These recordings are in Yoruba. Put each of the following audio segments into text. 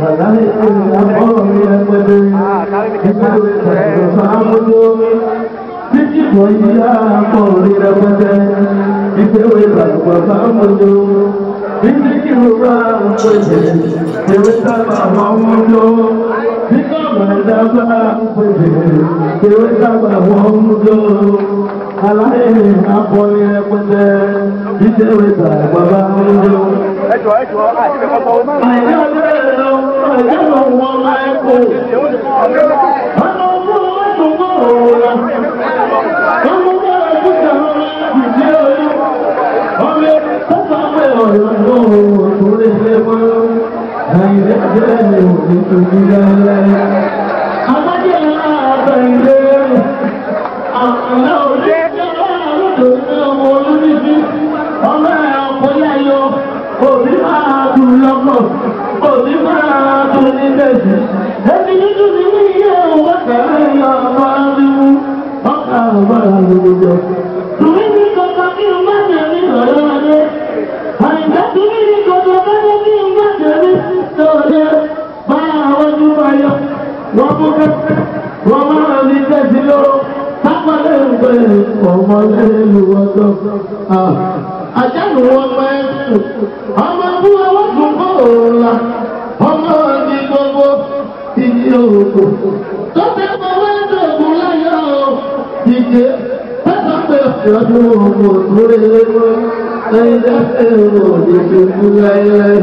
Àlàyé àbọ̀ mi ẹgbẹ́dẹ́, ìgbẹ́wé tàbí sàmúlò. Títí bọ̀ yíyá àbọ̀ mi ẹgbẹ́dẹ́, ìgbẹ́wé tàbí sàmúlò. Títí kí ló bá ń pèsè, ìwé sábà wọ́n mú lò. Títí ọ̀nà ìdábà ń pèsè, ìwé sábà wọ́n mú lò. Àlàyé àbọ̀ mi ẹgbẹ́dẹ́, ìgbẹ́wé tàbí sàmúlò. ẹjọ ẹjọ àti ìfẹ́ kọ́kọ́ ó máa ń Òbí máa dùn lọ́pọ̀, òbí máa dùn ní bẹ̀sì. Ẹbí nínú ní ní iye òwò kẹrẹ yọ ọmọ arúgbó, ọkà ọmọ arúgbó. Tùmí ní kọ̀kọ́ kí n má jẹ ní ọ̀rọ̀ ọdẹ. Àìsá tùmí ní kọ̀kọ́ kọ́kọ́ kí n má jẹ ní ọ̀rẹ́. Báyà àwọn ojú máa yọ, wọ́n mú kẹ́kẹ́, wọ́n máa ní tẹ̀sí lọ́wọ́. Sápàlẹ̀ ń pè ọmọ lẹ́nu ọjọ́. Àjálù wọn máa ń sùn. Ọmọ bú ọwọ́ fún bóòlà. Ọmọ ní gbogbo ìdí òkú. Tó fẹ́ mọ wẹ́ẹ̀dọ̀gùn láyọ̀ ìdíje. Pẹ́sàn pé ọdún òkú òtúrẹ́ lẹ́nu. Ẹyin lẹ́sẹ̀ òde ṣojú láyé.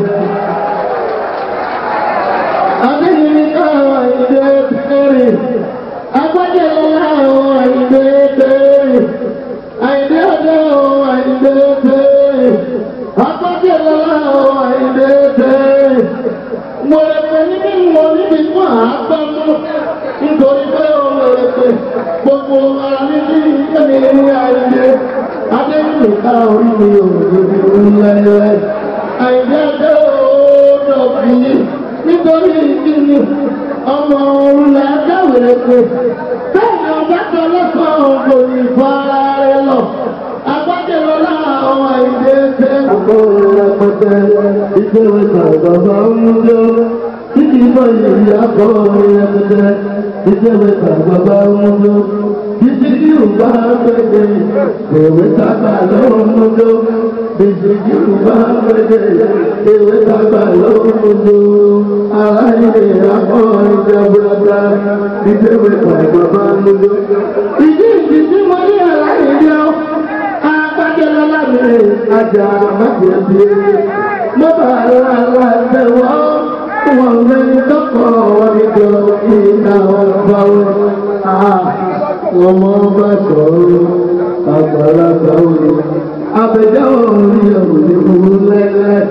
Adéyìnbí káwọn ìdè kéré. Agbájẹ́ láwọn ìdè kéré. Àìdé ọjọ́ àìdé kéré. Agbájẹ́ láwọn àìdé kéré. Mo lè pè níbi mo níbi fún àápamọ́. Nítorí pé o lè pè gbogbo ara ní sí ìkẹ́ni ní àìdé. Adéyìnbí káwọn orí mi ò lè fi láyé. Àìdé ọjọ́ òdòbí nítorí ìkíni ọmọ òun là dáwèrè pé bẹ́ẹ̀ni ọba tó lọ́sàn-án kò ní fara rẹ lọ agbájẹ́lọ láwọn àìdè ṣe. àkọọ́lẹ̀ rẹpẹtẹ ìgbéwé tàgbàbà ń lọ títí bọ́ yìí àkọọ́lẹ̀ rẹpẹtẹ ìgbéwé tàgbàbà ń lọ títí tí ò bá gbẹdẹ ìwé tàgbà lọ́wọ́ ń lọ títí tí ò bá gbẹdẹ ìwé tàgbà lọ́wọ́ ń lọ aláìlè àkọọ́lẹ̀ jẹ́bùrọ̀dá ìgbéwé tàgbàbà ń lọ. ìdí ìdí tí mo ní àlàyé yọ agbájẹ́lọ́lá mi àjà àmàjẹ̀bí mo bá ara láti wọ́n wọ́n lẹ́ni tọ́kọ̀ wọ́n ní jọ ìta ọba wọn. wọ́n mọ bá sọ̀rọ̀ àgbàlagbà òní abẹ́jọ́ òní òní kúrú lẹ́lẹ́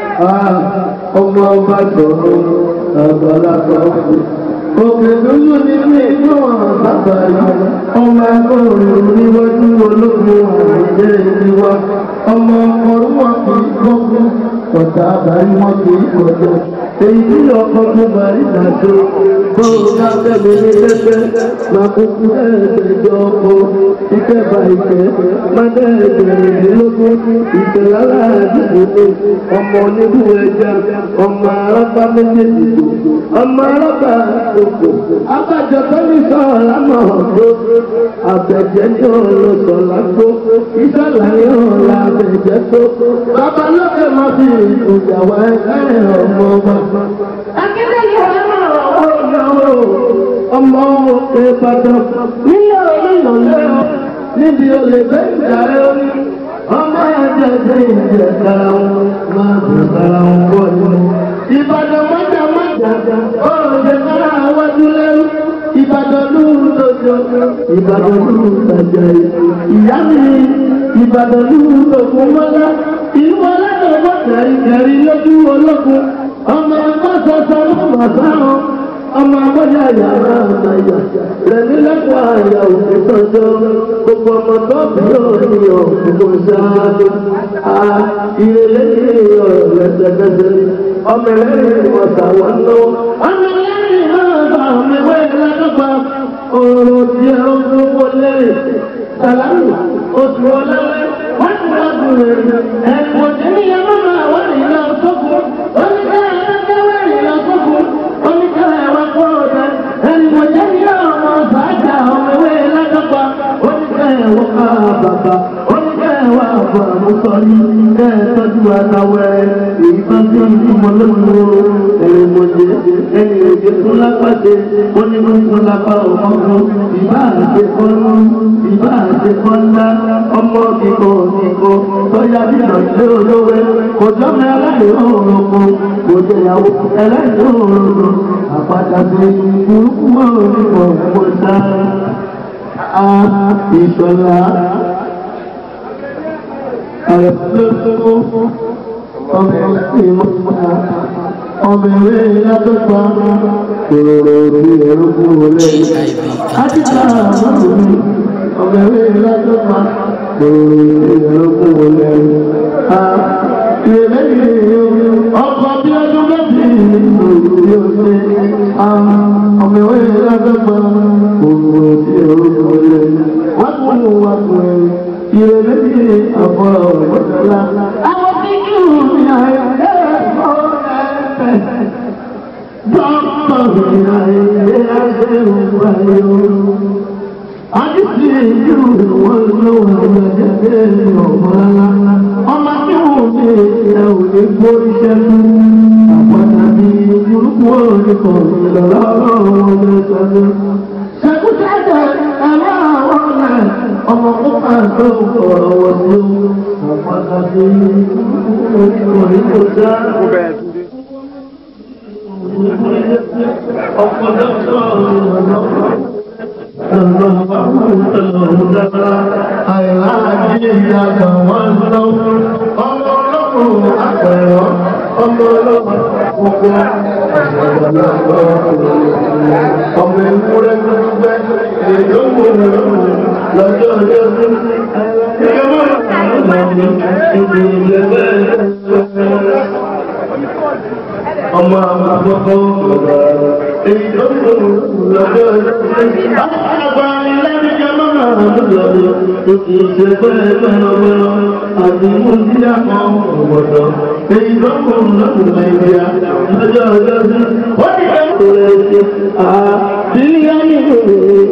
ọmọ bá sọ̀rọ̀ àgbàlagbà òní. Òkè lóyún ní ilé inú ọ̀rọ̀ bàbá yìí. Ọmọ akọ̀ròyìn níwájú ológun àìjẹ́ ìdíwá. Ọmọ ọkọ̀rún wọn kì í gbọ́gbọ́. Ọ̀tá àbárí wọn kì í kọjá. Èyí tí ọkọ̀ tó bá rí dàdó. Bọ́ọ̀ bá tẹ̀lé ní lẹ́sẹ̀. Máa kúkú ẹ̀ẹ́dẹ̀jọ ọkọ̀. Ìkẹ́bà ìkẹ́. Mádẹ́ ẹ̀ẹ́dẹ̀rẹ̀dínlógún. Ìtẹ̀lára àdúgbò. Ọmọ oníbù ẹja. Ọmọ arábá méjèèjì tó. Ọmọ arábá òkò. Abájọ tó ní sọ̀rọ̀ lámọ̀ ọ̀dọ́. Àbẹ̀jẹ́ ní ọ̀rọ̀ sọ̀lá tó. Ìsọ̀lá ní ọ̀rọ̀ àbẹ̀jẹ́ tó. Bàbá lókè máa fi ìjà wá ẹ̀rẹ̀ ọmọ ọba. Akíndélé ọ̀rọ̀ ọ̀rọ̀ ọmọ òkè Ìbàdàn. Nílé olóyún lẹ́yìn níbi olè bẹ́ẹ̀ ìjàre orí. Ọmọ ẹ̀jẹ̀ ṣe ìjẹ̀ kára wọn máa bẹ̀ kára wọn bọ̀ nínú. Ìbàdàn mọ́jà mọ́jà ọ̀rọ̀ ṣe kára wájú lẹ́rú. Ìbàdàn lóhùn lójó. Ìbàdàn lóhùn tàjà yìí. Ìyá mi Ìbàdàn lóhùn lókun mọ́lá. Ìlú ọlọ́dọ̀ọ́gbọ́ kẹ̀rìkẹ̀rì lójú ológun. Ọmọ ẹgbẹ́ sọ̀sọ̀ ló mọ̀ sáwọn. Ọmọ agbọ́dọ̀ yàrá àmàyà. Rẹ̀mí lẹ́kọ̀ọ́ àyà òkú tọ́jọ́. Gbogbo ọmọ tó bí òní òkú sáájú. A ìrẹ̀lẹ̀ ní ọ̀rọ̀ lẹ́sẹ̀kẹsẹ̀. Ọmọ ẹlẹ́rìí wọn sàwọn lọ́wọ́. Ọmọ ẹlẹ́rìí náà bá ọmọ ìwé ìlànà ọ̀rọ̀ tí ẹ ń fún wọlé. Sàlámù oṣù ọlọ́wẹ́ wọ́n ti wá dùn rẹ̀. Ẹ̀kọ́ tí ní ẹ̀rọ máa wọ́n ní ìlà sọ́kùn. Ó ní ká ẹ̀rọ wẹ̀ ìlà sọ́kùn. wọ́n ká bàbá ó ní bẹ́ẹ̀ wá àbọ̀ àmúsọ ní bẹ́ẹ̀ tọ́jú àtàwẹ̀rẹ̀ èyí bá tí ó ń fún wọn lóko ẹ̀rẹ̀ mọ̀jẹ̀ ẹni òjò tó lápàdé ó ní ló ń fún lápá ọmọkùn ìbá àti kọ́nú ìbá àti kọ́ńdá ọmọ kíkọ́ kíkọ́ bóyá bíbọ̀ ilé olówó kò jọ́mọ ẹlẹ́yìn òrùkù kò jẹ̀yàwó ẹlẹ́yìn òrùkù àpàtà sí burúkú òrùkù kò dá a ìṣọ̀lá àyẹ̀fọ́ ọmọ ìmọ̀ ọmọ ìwé ìyàtọ̀gbà kòròrò bí ẹ̀rọ fún wọlé àtìkà àmọ́ mi ọmọ ìwé ìyàtọ̀gbà kòròrò bí ẹ̀rọ fún wọlé ìrẹ̀lẹ̀ ọkọ̀ bí ọdún méjì nínú ìlú ọ̀sẹ̀ ọmọ ìwé ìyàtọ̀gbà kòròrò bí ẹ̀rọ fún wọlé wọ́n tún mú wa fún ẹ ìrẹ̀lẹ̀ àbọ̀ ọ̀gbọ̀dọ̀lá àwọn tí kí ní àyè Àdìsí ìlú wọn lọ́wọ́ ìgbàjáde ọ̀mọ́lá. Ọmọ tí wọ́n ní ẹ̀ ò lè gbórí ṣẹ́lú. Àpàdà bí burúkú òní kan ìlọ́lá ọlọ́run mẹ́sàn-án. Ṣẹ́kúṣẹ́jẹ́ ẹ̀rọ àwọn ọ̀nà ọmọ púpà tó kọ̀ọ̀rọ̀ wọ̀ sí o. Àpàdà bí burúkú òní kan ìlọ́lá Ọmọ ìwúrẹ́ gbẹ́ èdòmò lọ́jọ́ ọjọ́ sí ẹgbẹ́ ọmọ àkọ́kọ́ èyí tó ń lò lọ́jọ́ ọjọ́ àgbà ìlẹ́nìjẹ́ mọ́nà lọ́dọ̀ tó kì í ṣe pẹ́ẹ́pẹ́ẹ́lọ́gbẹ́lọ́ àti múndíà kan ọ̀gbọ̀dọ̀ èyí tó ń lò lọ́dọ̀ nàìjíríà lọ́jọ́ ọjọ́ sí wọ́n ti fẹ́ kó rẹ̀ ṣe àbílíà nínú rẹ̀.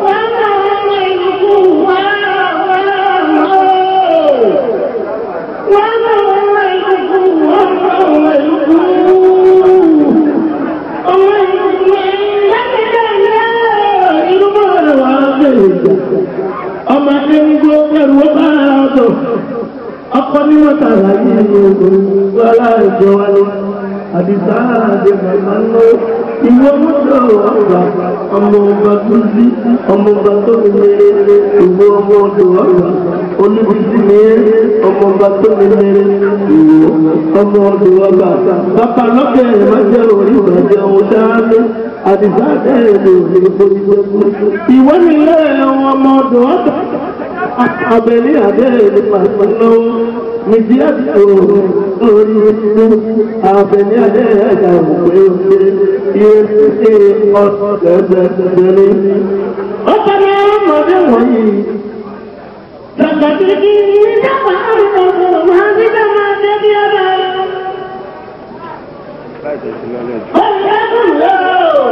ọmọ ẹni ń gbó ẹrù ó bá ọdọ ọkọ ní wọn tààrà yìí ní ogun wọlá ìjọ wa lọ àdìsá àdè màmá ń lọ ìwọ mọtò ọgbà ọmọ ọba tó sí ọmọ ọba tó mi mèrè ìwọ ọmọ ọdọ ọgbà oníbísí mèrè ọmọ ọba tó mi mèrè ìwọ ọmọ ọdọ ọgbà bàbá lọkẹ ẹ má jẹ orí ìbàjẹ́ òun dáadé àdìsá àdé ẹ lè rí ìforí jẹ fún ìwọ nílé ọmọ ọdọ ọgbà abẹ́lé abẹ́lé pàṣẹ nìdí àti orí abẹ́lé abẹ́lé ẹ̀dá òpè òpè yóò ṣe ọ̀sẹ̀gbẹ̀gbẹ̀lé. ọ̀sẹ̀ ní ọmọdé wọ̀nyí. Tàkàtìkì ní ìjọba àrùn ọ̀sẹ̀ máa ń dídá máa dé bí ọ̀dà. Ọ̀sẹ̀ kùn lọ́wọ́.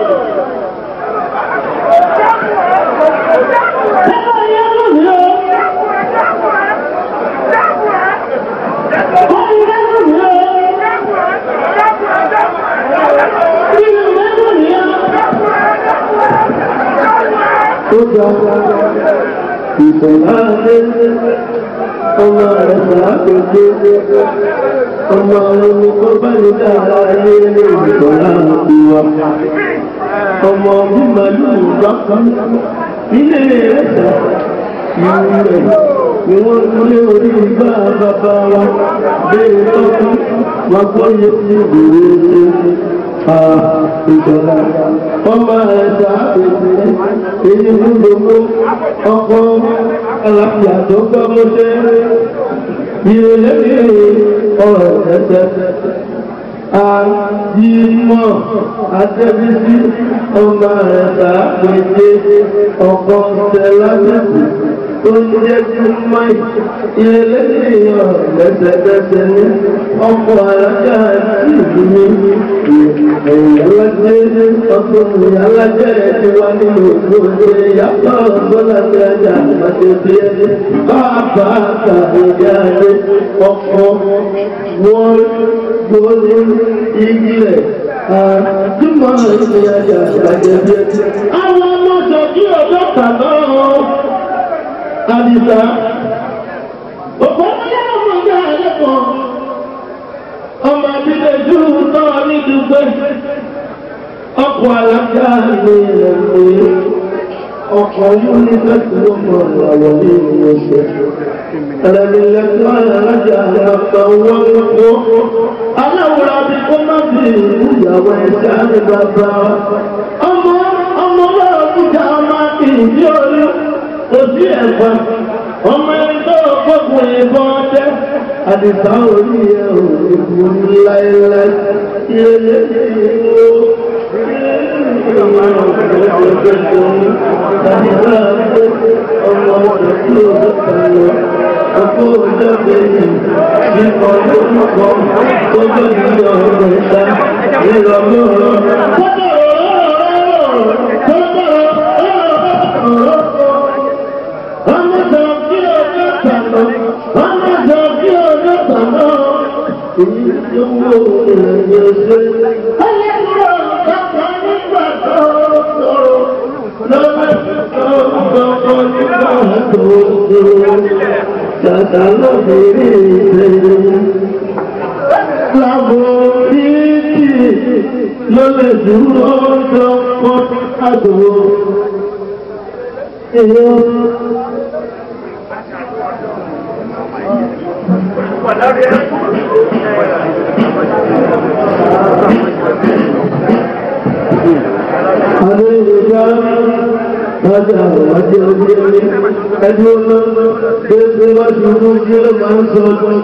Ìfọ̀láńdé ọmọ rẹ̀ sàápẹ̀dé ọmọ ẹni tó bá ní dára ayé ní ìfọ̀láńdé wa. Ọmọ bímọ yóò bá kan nílé rẹ̀ sà ìlú rẹ̀ ni wọ́n kúlé orí igbá bàbá wa bẹ́ẹ̀ tọ́kú wọn gbọ́yé sí ìwé ṣe ìjọba ọmọ ẹ̀dá àpèjì èyí fún gbogbo ọkọ aláfíà tó gbọ́ mọ́ṣẹ́ ìrẹ̀lẹ̀ ọ̀rọ̀ ẹ̀sẹ̀ àyímọ̀ àtẹ́bísí ọmọ ẹ̀dá àpèjì ọkọ ṣẹlá mẹ́sì tó ń jẹ́ júmọ́ ìrẹ̀lẹ́yìn lẹ́sẹ̀kẹsẹ̀ ní ọkọ̀ alájà ìlú mi ìyálàjẹ́ ọkùnrin alájẹ́ ti wá nínú òṣèlú yàtọ̀ gbọ́dọ̀ tí a jà àti bí ẹni bàbá àtàlẹ́jà ní ọkọ̀ wọ́n gbóni igi rẹ̀ àdúmọ̀ ìrìnàjà àti bí ẹni. àwọn ọmọ sọ̀kí ọjọ́ kàná àdìsá òpó ọmọdé ọmọ ìyá ẹlẹ́kọ̀ọ́ ọmọ abílẹ̀ jù náà ní dùgbẹ́ ọkọ̀ alága ní ẹ̀mí ọkọ̀ yúnífẹ̀sì ló mọ̀ àwọn ní ìwọ̀ṣẹ̀ ẹ̀rẹ̀lẹ̀lẹ́kọ̀ alága àgbà wọ́n wọ́n aláwòrán àti kó má fi ìyàwó ẹ̀ṣẹ́ ní bàbá ọmọ ọmọ náà kúta ọmọ àti ìdí orí òsì ẹ̀fà ọmọ ẹni tó gbogbo ìbọn ọdẹ àdìsá orí ẹ̀ ò ìbò láéláé ilé ìwò ọmọ ọdún tí ó sọ̀rọ̀ ọkọ̀ ọjọ́ bẹ̀rẹ̀ nípa olórúkọ tó jẹ́ ìjọ ọgbẹ̀ ìta nílọ́gbọ̀n Tàtà lọ́bìnrin ìṣẹ́yìn lábòríkì ló lè dúró lọ́pọ̀ àdúró. Èèyàn Adé ìjọba Láti àwọn àti ọdún ẹni ẹni ọmọ gbèsè wá ṣubú sí ló máa ń sọ ọdún.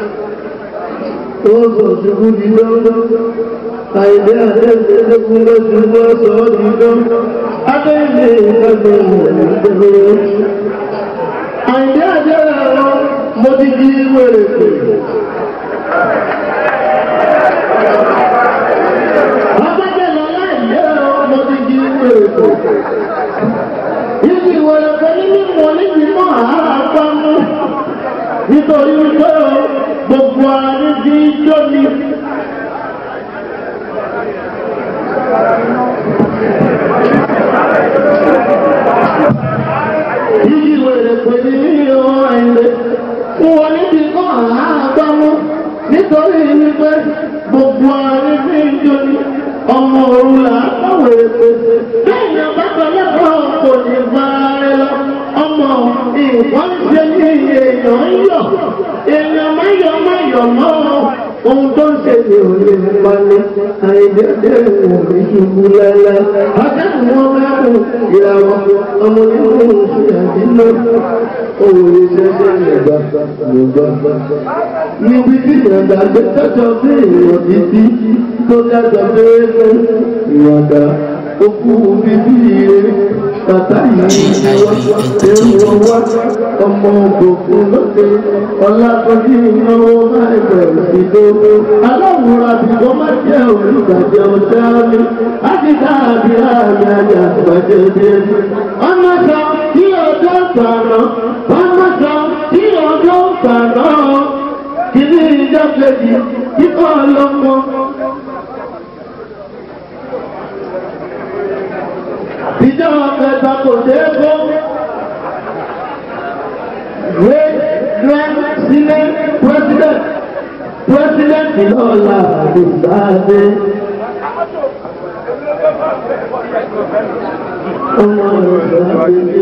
Ó sọ ṣubú di lọ́wọ́. Àìdé àtẹ́sẹ̀ lẹ́kùn ló ṣubú ọ̀sọ̀ ọdún lọ́wọ́. Adé ilé ìgbàgbọ́ ìwọ̀n Àìdé àjẹ́rẹ̀ àwọn mo ti di wèrè pè. Abájẹ́ lọ́lá ìyẹ́ mo ti di wèrè pè. Ibi ìwọ̀lẹ̀ kan nínú ìwọ̀n níbi mọ́ àárá pa mú. Nítorí wípé gbogbo àárín bí ijó ni. Ibi ìwọ̀lẹ̀ kan nínú ìwọ̀n ẹ̀lẹ́. Wọ́n níbi mọ́ àárá pa mú. Nítorí wípé gbogbo àárín bí ijó ni. Ọmọ òru là á kọ̀wé pèsè. Bẹ́ẹ̀ ni ọba kan lẹ́kọ̀ọ́ kò ní máa rẹ lọ. Ọmọ nǹkan ṣe ní èèyàn ń yọ̀. Èèyàn máa yọ̀ máa yọ̀ mọ́ ohun tó ń ṣe ní òní ìpalẹ̀. Àìjẹ́jẹ́ ìwọ̀n ní ṣubú lálá. Akẹ́kọ̀ọ́ wọn mẹ́kùn ìràwọ̀ ọmọ nínú oṣù àdínà. Òun ìṣẹ́ṣẹ́ ìgbà ìgbà. Níbi tí ìyàgbà gbé tọ́jọ́ bí èèyàn títí tó dájọ́ pé ìyàgbà okú bíbí ire bàtà yìí èrò wá ọmọ ògùnkùn lóde ọlákọjú ìnáwó máa bẹ̀rẹ̀ sí lóko aláwòrán àbíkọ́ má jẹ́ olùgbàjẹ́ ọjà mi láti dáàbí àmì àjà àgbàjẹ́ débi. ọmọ sọ kí ọjọ́ sànà ọmọ sọ kí ọjọ́ sànà kìíní ìjọ kejì kíkọ́ ọlọ́mọ. ìjọba kẹta kò dé kó wé lọ sílé president president lọ́la àdìsáde. ọmọ ìgbàlódé.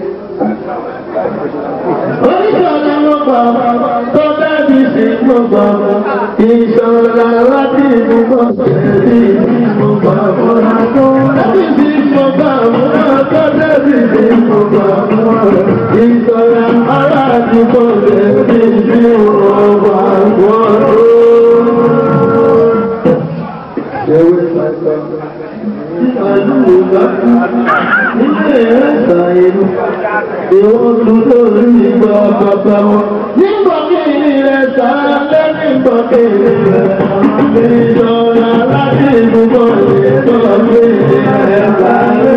oníṣọ́lá ló gbà tó bẹ́ẹ̀bí sí gbogbo ìṣọ́lá láti ìdúgbò sí gbogbo ọ̀rọ̀ tó bẹ́ẹ̀bí sí gbogbo ọ̀rọ̀ tó bẹ́ẹ̀bí sí gbogbo ọ̀rọ̀ ìṣọ́lá ará àdúgbò bẹ́ẹ̀bí sí gbogbo ọ̀rọ̀. Àdúgbò ilé ẹ̀sà ìlú, ìwọ́n tún lórí ìgbà bàbá wọn. Nígbà kí ilé rẹ̀ sára lẹ́nu ìgbà kí ilé rẹ̀ ìjọba láti ìdúgbò ìjọba kí ilé rẹ̀ sáré.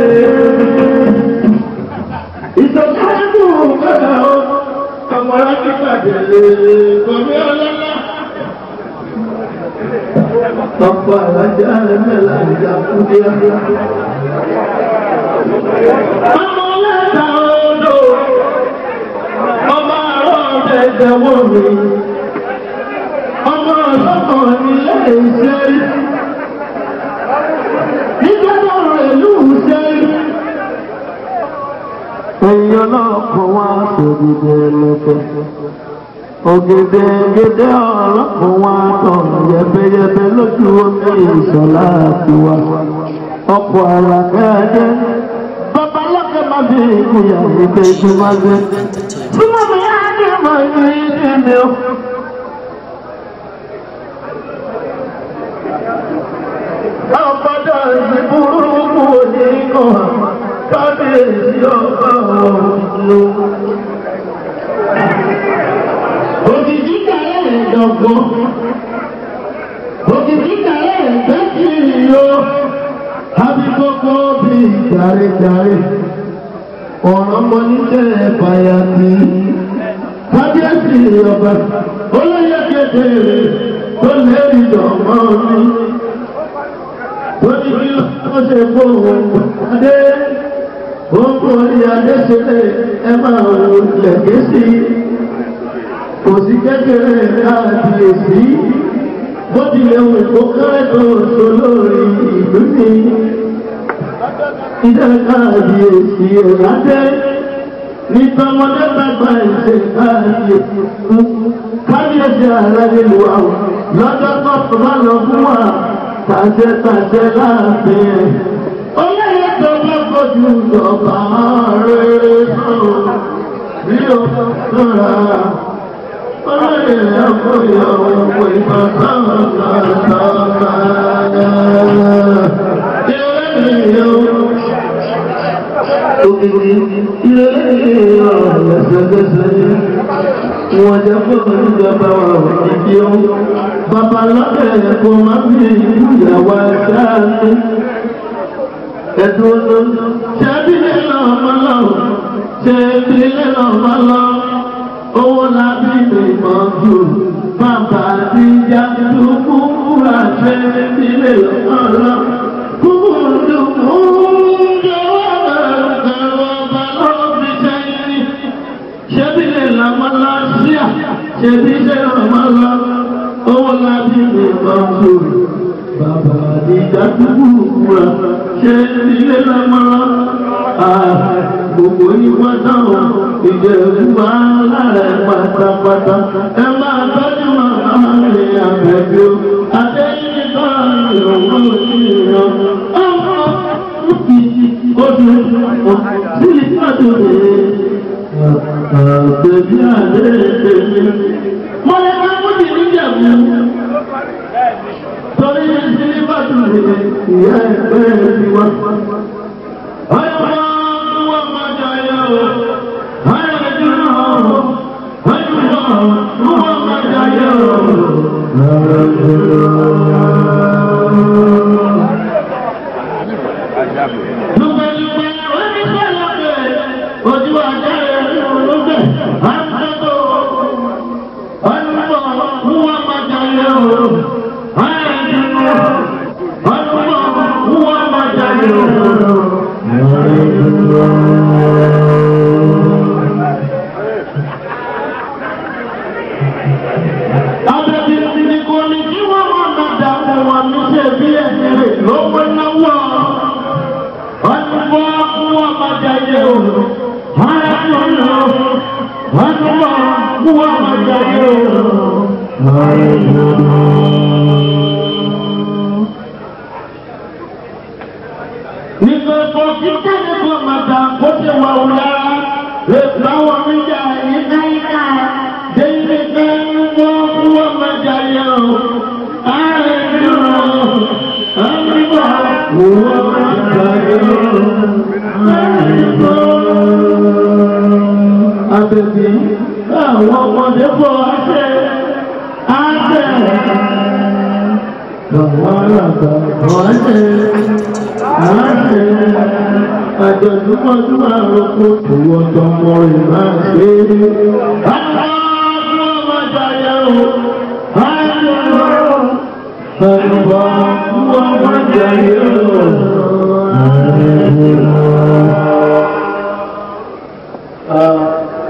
Ìtọ́jú kọ́dà ó, ọmọ láti pàdé lè kọ́mí ọlọ́lá. Ọ̀pọ̀ àlájá ẹ̀mẹ́lá ìjà fún bí i. Ọmọ lẹ́ta odò, ọmọ àrọ̀ ọ̀dẹ̀dẹ̀ wọ̀ mí. Ọmọ ọlọ́mọ nílé iṣẹ́. Nígbà náà ìlú iṣẹ́. Èèyàn náà kọ́ wá sòdìdì ẹlẹ́fẹ̀. Ògèdè gèdè ọ̀rọ̀ kò wá tàn yẹ̀bẹ̀yẹ̀bẹ̀ lójú omi ìṣọ̀lá tiwa. Ọkọ̀ àlàkẹ́ ẹ̀jẹ̀. Bàbá lọ́kẹ́ máa fi ìkúyà ìgbẹ́ ìgbìmọ̀ gbé. Súnmọ́ mi á ní ọmọ ìlú yìí ní o. Àpàdà ìbúrúkú oníkan kábíyèsí ọba òjò. Òjìjí kàrẹ́ rẹ̀ dọ̀gbọ́n. Òjìjí kàrẹ́ rẹ̀ tẹ́kì yó. Abikoko bí jàre-jàre. Ọ̀rọ̀ mọ níṣẹ́ fàyàtì. Kábíyèsí ọba olóyè kékeré tó lé ìjọ̀mọ́ mi lórí kí ó ṣe gbóhùn adé gbogbo orí adé ṣeré ẹ máa wò lẹ̀gẹ́ sí kò sí kékeré káàkiri bó tilẹ̀ wù kó kẹ́rẹ́tò sólórí ìlú ní ilé káàkiri ọ̀làdé ní tọmọdé bàbá ìṣe káàkiri kábíyèsí ààrẹ nílùú àwọn lọ́jọ́ tó tó bá lọ fún wa tàṣẹ tàṣẹ láàfin ẹ̀. Olóyè tó bá kojú ìjọba rere sọ̀rọ̀ bí o sọ̀ra. Olóyè ẹ̀kọ́ ìyàwó pé bàbá ọ̀gá sọ̀ra. Ilé ìyàwó. Òkìkí ilé ìyàwó lẹ́sẹ̀kẹsẹ̀ wọ́n jẹ́ fún ìjọba wa ìdí ohun. Bàbá lọ́kẹ̀ ẹ̀kọ́ máa ń fi ìyàwó ẹ̀ṣáàánú. Ẹ̀dùn ọ̀nà ṣẹ́bílẹ̀ náà máa lọ, ṣẹ́bílẹ̀ náà máa lọ. Owó lábí ìmọ̀ jù. Bàbá àti ìjà tó kúkúrà ṣẹ́bílẹ̀ náà lọ. Kúkúrú kúkúrú jẹ́wọ́ bẹ̀rẹ̀ bàbá lọ́wọ́ fi ṣẹ́yìn ṣebílẹ̀ làmọ́lá síà ṣebílẹ̀ làmọ́lá owó láti lè máa ń lò bàbá àdìjà dúdú wúra ṣebílẹ̀ làmọ́lá gbogbo ìwà dáhùn ìjẹ̀bú wa lára pátápátá ẹ máa tọ́jú màmá rẹ̀ àbẹ̀bí o àtẹ̀yìn kan ìrọ̀wọ́ ìrọ̀ ọmọ ojú sílẹ̀ pàtó rẹ̀. Àtẹ̀bí àlẹ́ èmi. Mo lè máa mú ti níjẹ̀bú. Torí sí bàtú rẹ̀ ìyá ẹgbẹ́ mi wá. Ayọ̀ máa ń wá máa jayọ̀ o. Ayọ̀ ẹ̀jú náà o. Ayọ̀ máa ń wá máa jayọ̀ o. Lùpẹ̀lùpẹ̀ oníṣẹ́lẹ̀ ojú ajá rẹ̀ ní olóògbé. Àtúntò ọ̀nùmọ̀ wúwá máa jayọ̀ o. Ayọ̀ ẹ̀jú náà. Ọ̀nùmọ̀ wúwá máa jayọ̀ o. Àbẹ̀bí ti kò ní kí wọ́n máa ma dààmú wọn ní ṣe bí ẹ̀sìn rẹ̀ ló pé náwó. Ọ̀nùmọ̀ wúwá máa jayọ̀ o. Ayọ̀ ẹ̀jú náà. Ọ̀nùmọ̀ wúwá máa jayọ̀ o. Nígbà tó kí kẹ́ni kò máa dà kó ṣe wà wù lára. Ètò àwọn méjà ní náírà. Déyìí pé wọ́n wọ́n máa jayọ̀ o. Ààrẹ dúró. Àbíbọ̀ Àtẹ̀sí àwọn ọmọdé bọ̀ àṣẹ àṣẹ. Àwọn àgbà bọ̀ àṣẹ àṣẹ. Àjọ̀dúnmọ́dún àròkọ òwò tọmọ rẹ̀ máa ṣe. Àwọn ọmọ jayẹ o, àṣẹ o. Àlùbọ̀ ọmọ jayẹ o, àṣẹ o.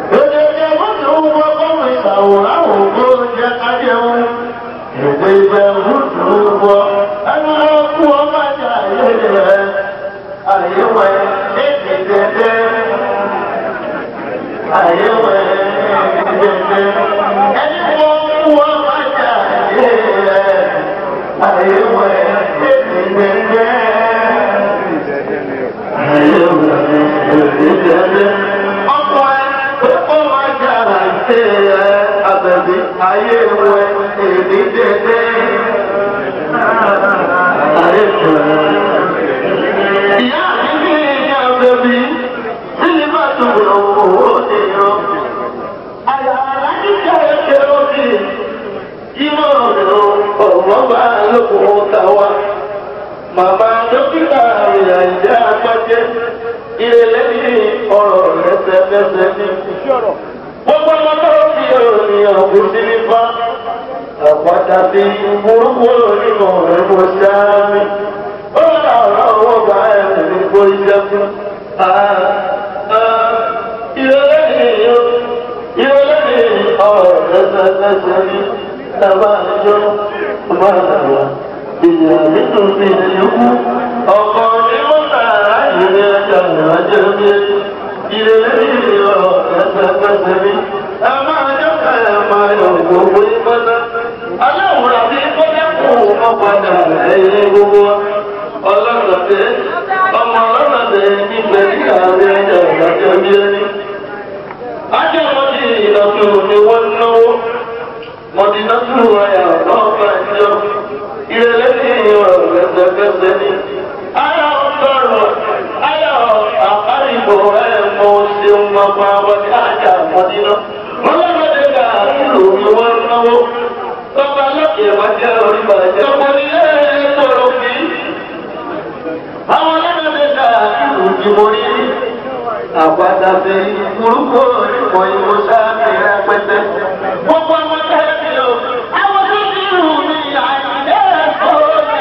Ayé wẹ̀ èdè dédé. Ayé wẹ̀. Ìyá mi ní ìyá bẹ̀bí, tí ní bá tó lọ owó ní yọ. Àyà alájí jẹ́ ẹ̀kẹ́ òkè, ìmọ̀ ọ̀rọ̀ ọ̀rọ̀ bá lókun tàwa. Màmá dókítà ìyá ìjà àgbájẹ́, ìrẹ̀lẹ̀ ní ọ̀rọ̀ lẹ́sẹ̀lẹ́sẹ̀ ní. Gbogbo ọmọ tó fi òní ọ̀gbìn sí ní fá. Àpáta sí burúkú onímọ̀ ẹ̀kọ́ sáámi. Ó rà ọ̀rọ̀ owó bá ẹ̀rù ní kó iṣẹ́ fún. Ìrọ̀lẹ́ ni ìrọ̀lẹ́ ni ọ̀rọ̀ lẹ́sẹ̀lẹ́sẹ̀ ní. Ẹ̀bá ìjọ máa wà. Ìyá nínú mi ìlú. Ọkọ̀ ni wọ́n tà láyé ní ẹja ìrìnàjò ní. Ìrọ̀lẹ́ ni ọ̀rọ̀ lẹ́sẹ̀lẹ́sẹ̀ ní. Ẹ máa jọ́ ká ẹ̀ máa yọ̀ gbogbo ìpátá. Aláwòrán bí kọ́lẹ́ kù ọmọ padà ẹ̀yìn gbogbo wa. Ọlọ́sọ̀tẹ̀ ọmọ ọlọ́sọ̀tẹ̀ nígbẹ̀ ní àárẹ̀ ẹ̀jẹ̀ ìdájọ́ bí ẹni. Ajọ́ wọn ti ìlọ́sùn ni wọ́n náwó. Mọ̀dínátù ayà ọ̀pá ìjọ. Ìrẹ̀lẹ̀ ní ìwọ̀n lẹ́sẹ̀kẹsẹ̀ ni. Ayọ̀ ọ̀tọ̀rọ̀ ayọ̀ àkárìbò ẹ̀ mọ̀ ṣeun ọgbà wọlé àjà mọ̀dínà. Ọlọ́mọdé ga ìlú ni wọ́n náwó. Tọ́ba lọ́kẹ̀ wá jẹ́ orí bàjẹ́. Tọ́pọ̀ ní ẹ̀ tọrọ fi. Àwọn ọlọ́mọdé ga ìlú ni mo rí. Àpáta fi burúkú ìmọ̀ ìwò sáàmì rẹpẹtẹ. Gbogbo ọmọ tẹ́lẹ̀ mi o. Àwọn tó ti rù mí àìlẹ́ ẹ̀kọ́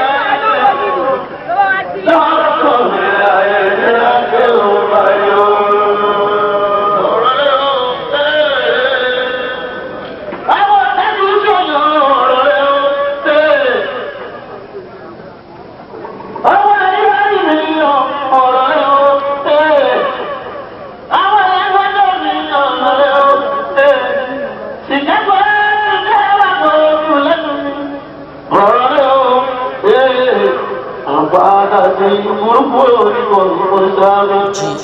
rẹ̀. Lọ́kọ̀ mi àyẹ̀dẹ́ láti òun báyọ̀. Ọ̀rọ̀ rẹ̀ ó tẹ́lẹ̀. Àwọn tẹ́lẹ̀ ń sọ̀rọ̀ ọ̀rọ̀ rẹ̀ ó tẹ́lẹ̀. Àwọn ẹ̀rí mi yọ ọ̀rọ̀ rẹ̀ ó tẹ́lẹ̀. Àwọn ẹ̀rí mi yọ ọ̀rọ̀ rẹ̀ ó tẹ́lẹ̀. Ìjẹ́pọ̀ ẹ̀jẹ̀ wà pẹ̀lú lẹ́nu mi. Ọ̀rọ̀ rẹ̀ ó tẹ́lẹ̀. Àpáta ti burúkú onímọ̀ ìmọ̀ sáré.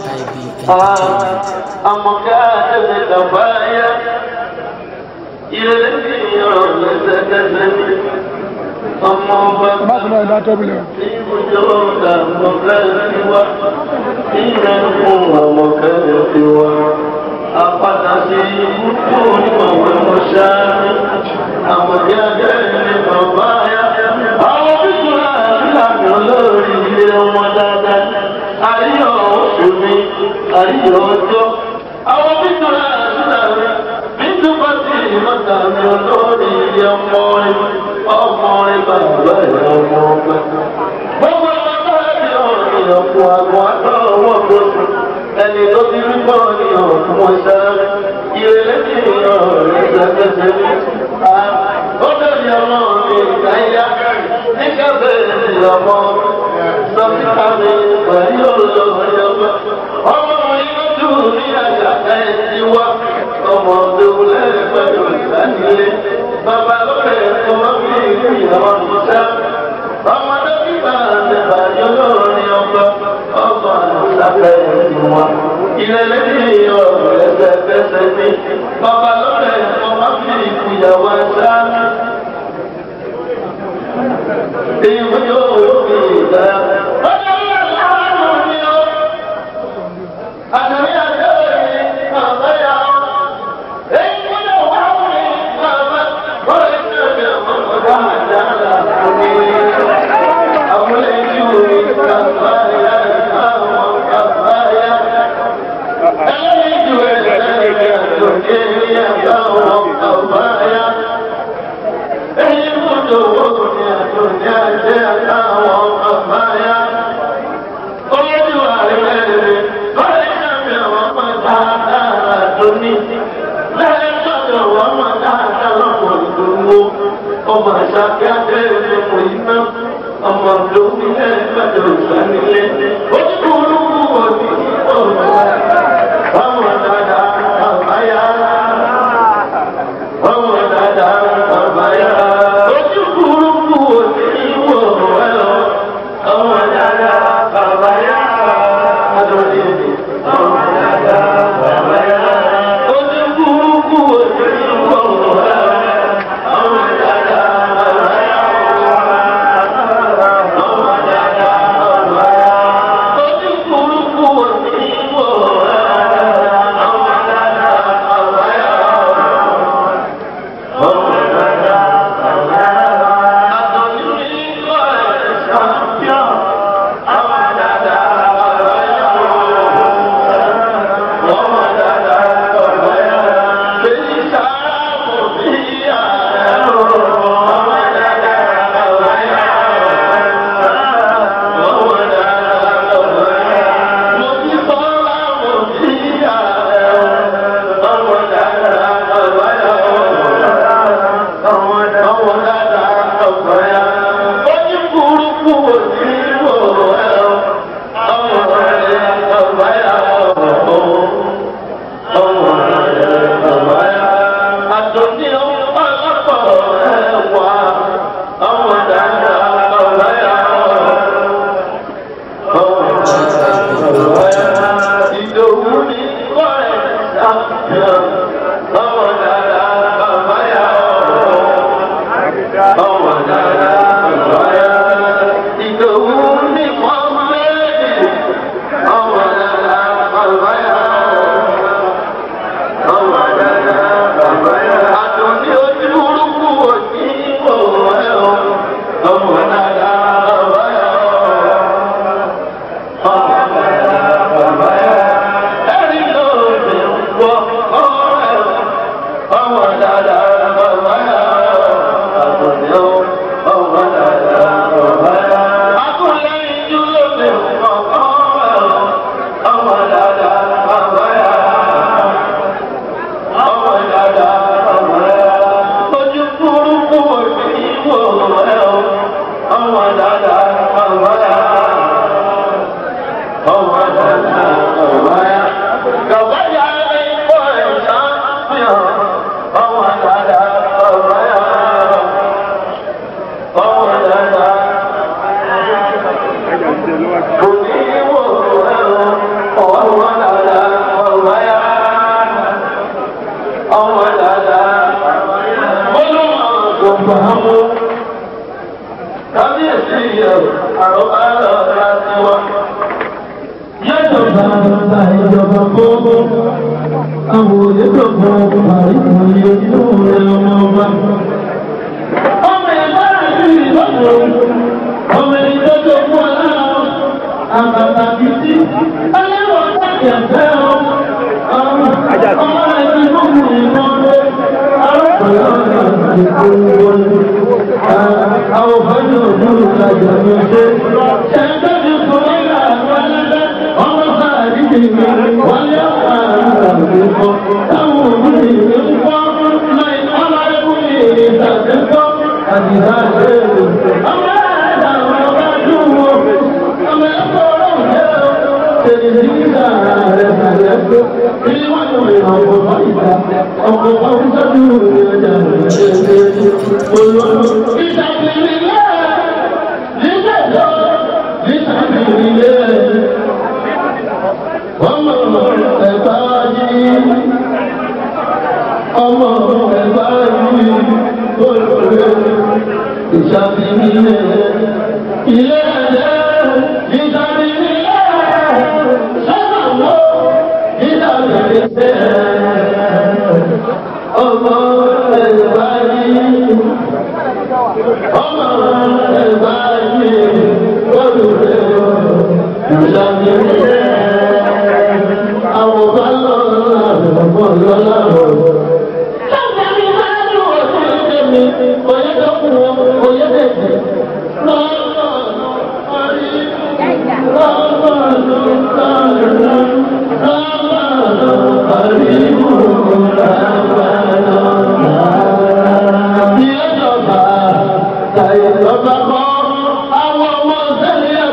Àmọ̀ká ẹ̀mí tàbáyá. Ilé ní ọ̀rọ̀ lẹ́sẹ̀kẹsẹ̀ ní. Ọmọ ọba Má sọ náà dátọ́ bí lọ. ìbùjọ́ ọ̀gá àmọ̀ká ti wá. Ìrẹ́ fún àmọ̀ká ti wá. Àpáta ti burúkú onímọ̀ ìmọ̀ sáré. Àmọ̀ká ẹ̀mí tàbáyá. Àwọn bíkú àti olórí ilé ọmọ dáadáa. Àríyọ̀ oṣù mi, àríyọ̀ ọjọ́. Àwọn bíkú àti àrí. Bíkú bá ti ìmọ̀ta mi olórí ilé ọmọ rẹ̀. Ọmọ rẹ̀ bàbá ẹ̀ ọmọ ọgbẹ́. Gbogbo ọmọ táyà ni ọ̀rìn ọ̀pọ̀ àgbọ̀n àtọ̀ ọwọ́ gbòòsù. Ẹni tó ti rí bọ́ ni ọ̀pọ̀ wọn sáré. Ìrẹ̀lẹ̀ ti ọ̀rọ̀ rẹ̀ ṣàkẹ́sẹ̀ ní. Ó bẹ̀rẹ̀ ọmọ mi ìdáyà. Nígbà bẹ̀rẹ̀ ọmọ sọ́kítà mi pẹ̀lú olóyọ̀gbẹ́. Ọmọ yìí ló dùn ní àṣà ẹ̀ ti wá. Ọmọ òdòwú lẹ́yìn pẹ̀lú ìdánilé. Bàbá lókè ẹ̀kọ́ máa fi ìlú ìyàwó àmúṣá. Ọmọ dókítà àtẹ̀bà yóò ní ọgbà. Ọgbà àṣàkẹ́ ẹ̀sìn wa. Ilé lẹ́yìn ọ̀rọ̀ ẹsẹ̀ fẹsẹ̀ ní. Bàbá lókè ẹ̀kọ́ máa fi ìlú ìyàwó àṣà. Èyí yóò fi ìdá. ṣàkí abẹ́rẹ́ ọmọ iná ọmọ lómi ẹgbẹ́jọ ìsànílẹ̀ ó kúrú òní ọ̀rọ̀ ọmọ dada àbáyá ọmọ dada àbáyá ojú kúrú òní ìwọ̀ ẹ̀rọ ọmọ dada àbáyá adọ́lé ọmọ dada àbáyá ojú kúrú òní ìwọ̀ ẹ̀rọ ọmọ dada àbáyá.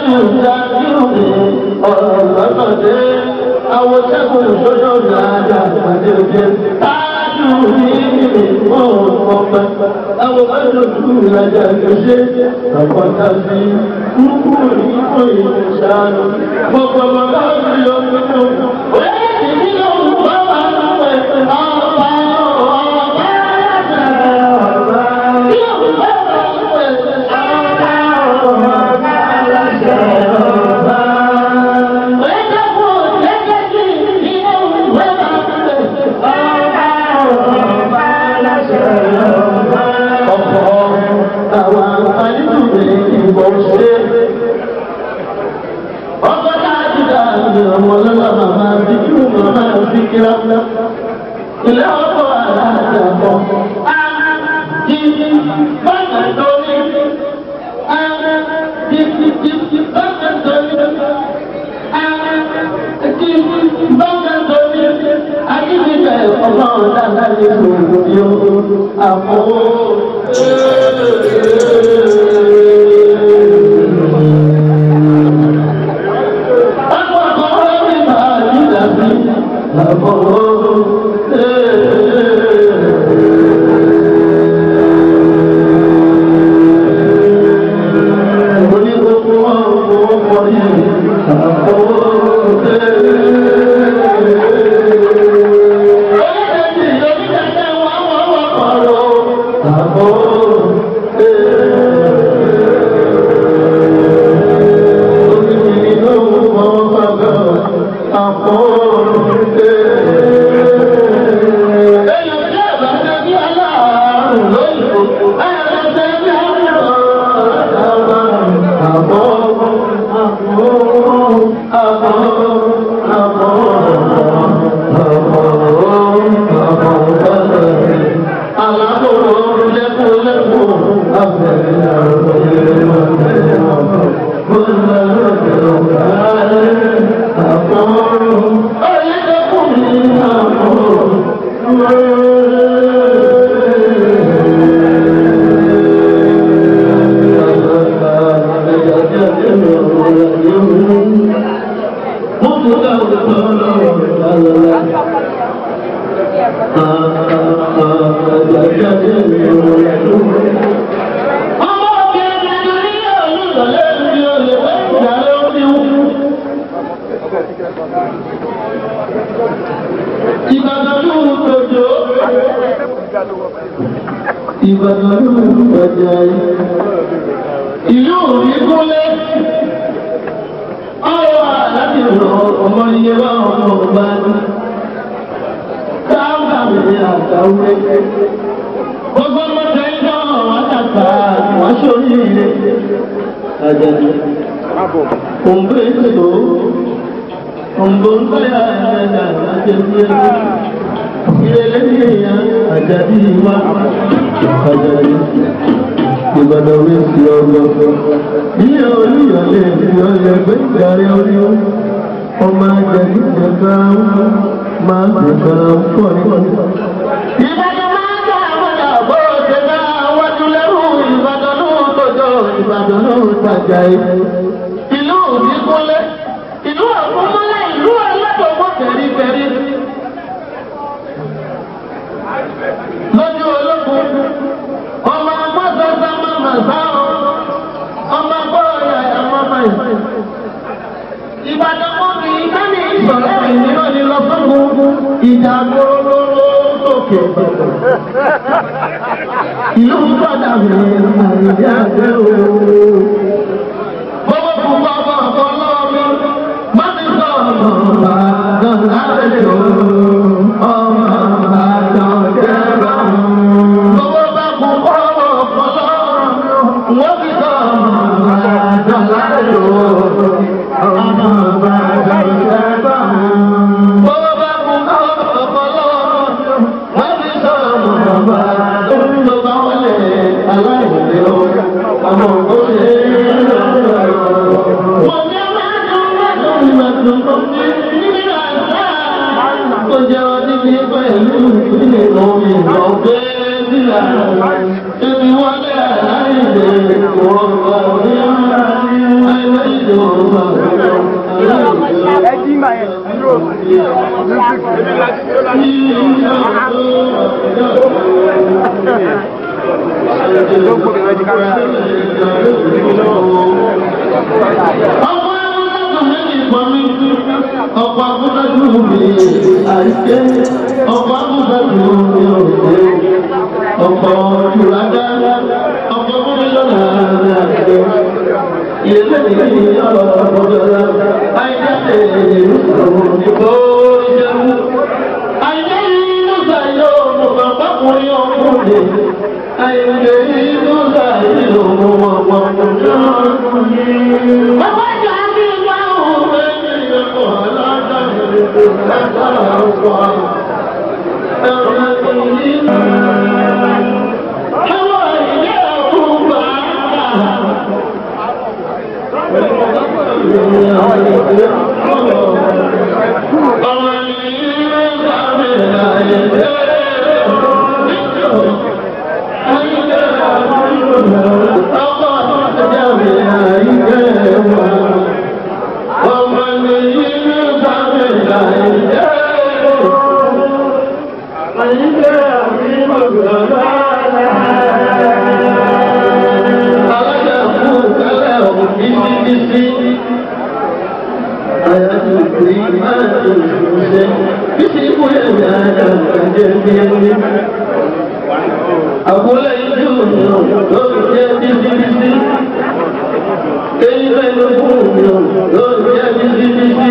Àwọn sẹ́kùn sọ́jọ́ dáadáa pàdé òjé. Táàdù ní ọ̀pọ̀ àwọn ọjọ́ tó ìrajà ìṣe àpàtà sí kúkú ní ìfòyè ìṣàánú. Gbogbo ọmọ bá rí ọmọ tó. Wẹ́ẹ̀ ti ní ọmọ bá wà lọ́wọ́ ẹ̀fẹ̀ ọba ọba ọba. Bí ọmọ bá wà lọ́wọ́ ẹ̀fẹ̀ ọba ọba aláṣẹ ọba. Wẹ́ẹ̀ dẹ́kun lẹ́jẹ̀ sí ní ọmọ bá wà lọ́wọ́ ẹ̀fẹ̀ ọba ọba aláṣẹ ọba. Ọ̀pọ̀ àwọn àyíkúgbè ìbọn ṣe. Ọkọ̀ láti dáàbò ọmọ lọ́la màmá bí kí wọ́n máa fi kíra. Ilé ọkọ̀ aláàjà bọ̀. Jíjí báyà lórí. Jíjí báyà lórí. Jíjí báyà lórí. Akíndíbẹ̀ ọmọ dáadáa ní gbogbo yóò àpò. Ìbàdàn ló ń tọ́jú. Ìbàdàn ló ń tọ́jú ayé. Ìlú òbí kúnlẹ̀. Ọ̀rọ̀ àláti rọ̀ ọmọ iye wá ọmọ ọba ní. Sáàbà mi àtàwé. Gbogbo ọmọ tẹ̀lé náà wá tàkà wá sórí ilé. Àjàdì. Òǹgbé ètò. Òǹgbò ń bẹ́ àjàdà àjẹsí ẹgbẹ́. Ìrẹ̀lẹ̀ ní èèyàn àjàdì wá. Àjàdì. Ìbàdàn mi sí ọgbọ́n. Ilé olúyọ̀lé ti ọlẹ̀ gbé ìdarí orí ó. Ọmọ àjàdì jẹ̀ka máa ń jẹ̀ka pọ̀ ní. Ìbàdàn máa ń gbà àbọ̀dà bó ṣe bá wájú lẹ́rù Ìbàdàn ló ń tọ́jọ́ Ìbàdàn ló ń tajà ẹ̀. Ìlú òbí kúnlẹ̀. Ìlú àkúnmọ́lẹ̀ ìlú aládọ́gbọ́n tẹ̀rí-tẹ̀rí. Lójú ológun, ọmọ agbọ́sọ̀sọ̀ máa mà sáwọn, ọmọ agbọ́ọ̀yà ẹ̀mọ́ máa ì. Ìbàdàn mọ́ mi ìkànnì ìsọ̀rọ̀ ìnira ni lọ fún gbogbo ìjà gbogbo sókè. Ìlú gbọ́dọ̀ mi àìyá jẹ́ o. Gbogbo fún bàbá ọ̀pọ̀ lọ́wọ́ mi, má ti sọ ọ̀nà Ìbàdàn láti o. Ọmọ Ìbàdàn jẹ́ báwọn. Gbogbo bá kú ọ̀rọ̀ ọ̀pọ̀ lọ́wọ́ mi, wọ́n ti sọ ọ̀nà Ìbàdàn láti o. Ọmọ Ìbàdàn jẹ́ báwọn. Gbogbo bá kú ọ̀rọ̀ ọ̀pọ̀ lọ́wọ́ mi, wọ́n ti sọ ọ̀nà Ìbàdàn tó ń lọ bá wọlé aláìlè o. Àwọn òṣèré ẹ jí mà yẹn dúró ló ń gbóbi lọ́jọ́ kámẹ́rà. Ọ̀pọ̀ akúndájú mi àìké, ọ̀pọ̀ akúndájú mi òde, ọ̀pọ̀ ìrádá, ọ̀pọ̀ mílíọ̀nù àgbẹ̀. Ilé ìlú ọ̀rọ̀ ọ̀pọ̀jọ́lá, àìjáde ìlú ìbò ìjẹun. Àìjẹ́ ìlú sàyọ̀ mọ̀ bàbá kùnrin ọkùnrin. Àìjẹ́ ìlú sàyọ̀ mọ̀ bàbá kùnrin. Bàbá ìjà ní ìlú àwọn ọmọ ẹgbẹ́ ìyẹ̀kọ̀ aládàáni látara ọ̀pọ̀ ẹ̀rọ ìlú. Àwọn ìyá ọ̀gbà Àbúlé ìlú ló jẹ́ bíbí bíbí. Èyí bẹ́ẹ̀ ló fún mi ló jẹ́ bíbí bíbí.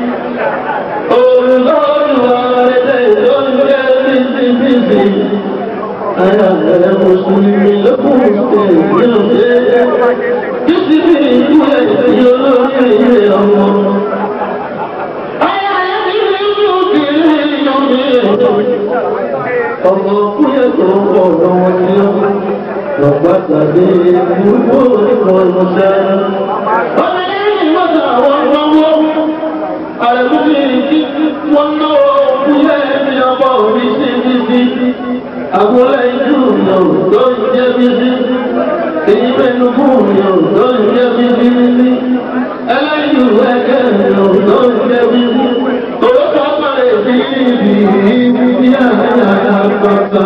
Olùlọ́ọ̀lùwà rẹ̀ ló jẹ́ bíbí bíbí. Ayàgbẹ̀rẹ̀ Mùsùlùmí ló fún mi yóò ṣe. Bíbí bíbí ìkúlẹ̀ ìdí olórí ilé ọmọ. Ọmọ kúyẹ̀ tó ń bọ̀ lọ́wọ́ ní ọmọ. Lọ́pàá tàbí ìgbòho ìkọ̀ ìmọ̀ṣẹ́. Ọmọ yẹn ní ìmọ̀ṣẹ́ àwọn ọmọ àrẹ̀múlé tí wọ́n náwó kúlẹ̀ ní ọmọ òbí sí bíbí. Àgbọ̀lẹ̀ ìjú ìyọ̀ tó ń jẹ́ bíbí. Èyí mẹ́nu fún ìyọ̀ tó ń jẹ́ bíbí bíbí. Ẹlẹ́yìn ẹ̀kẹ́ ìyọ̀ tó ń jẹ́ bíbí. Owó tó pàrẹ̀ sí ibi ìbí àyà àpapà.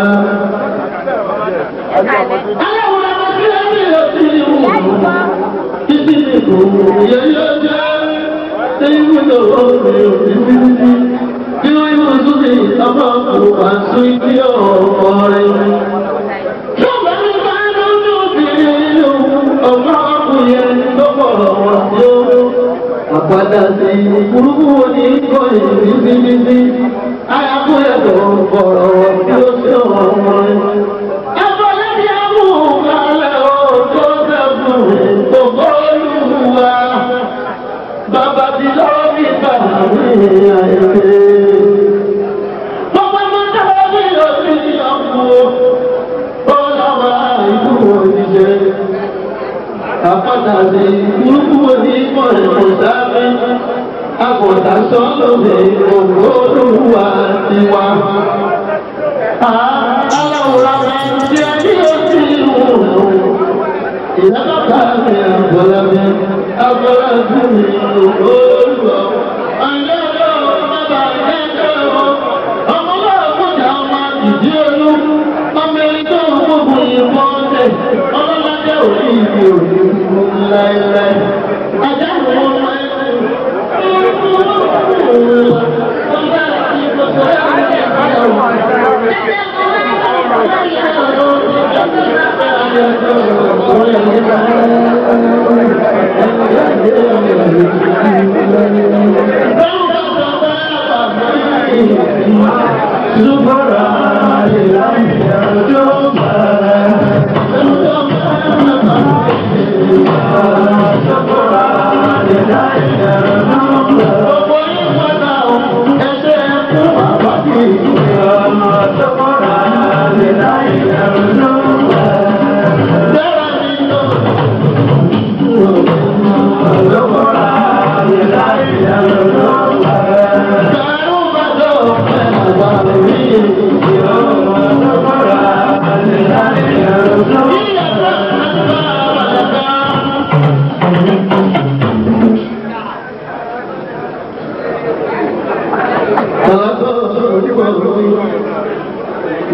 Aláwọ̀ ọmọ tí ó ní ọtí ìwò. Títí ìbò yẹ́yẹ́ jẹ́. Ṣé ìwé lọ́wọ́ mi ò ní bíbí? Kí ló yóò tún ní ọmọ kò wá sí ibi ọmọ rẹ̀? Yọ̀bá ní bá lójú obìnrin lò, ọmọ ọkùnrin lọ́pọ̀ ọ̀wọ́ yóò. Àpàdà sí burúkú ní ìkọ́ ìbíbíbí. Ayakúyẹ̀ tó ń bọ̀rọ̀ tí ó ṣe ọmọ rẹ̀. Ẹ̀fọ́ lẹ́bí ẹ̀mú kalẹ̀ ó tó dẹ́kun gbogbo olúwa. Bàbá ti lọ́wọ́ bí bàbá mi àìsè. Gbogbo ọmọ táwọn bí òsì ọkùnrin. Ó lọ́wọ́ ìlú òṣìṣẹ́ àpáta sí burúkú ní mọ̀lẹ́kùn sábẹ́ àgùntà sọ́lọ́dẹ̀ ògbó olúwa tiwa. aláwòrán rẹ̀ ti ẹni ojú ìwò ìyábàbà mi àgbọ̀lábẹ́ àgbọ̀lábẹ́ mi ògbó olúwa. Àyẹ̀wò bàbá ẹ̀jẹ̀ ọmọ náà kọjá ọmọ ìdí olú ọmọ ẹni tó ń gbógun ìbọn tẹ̀ ọlọ́lájẹ́ òní ìdí òní láéláé. Ajá ìwọ̀n ọmọ ẹni.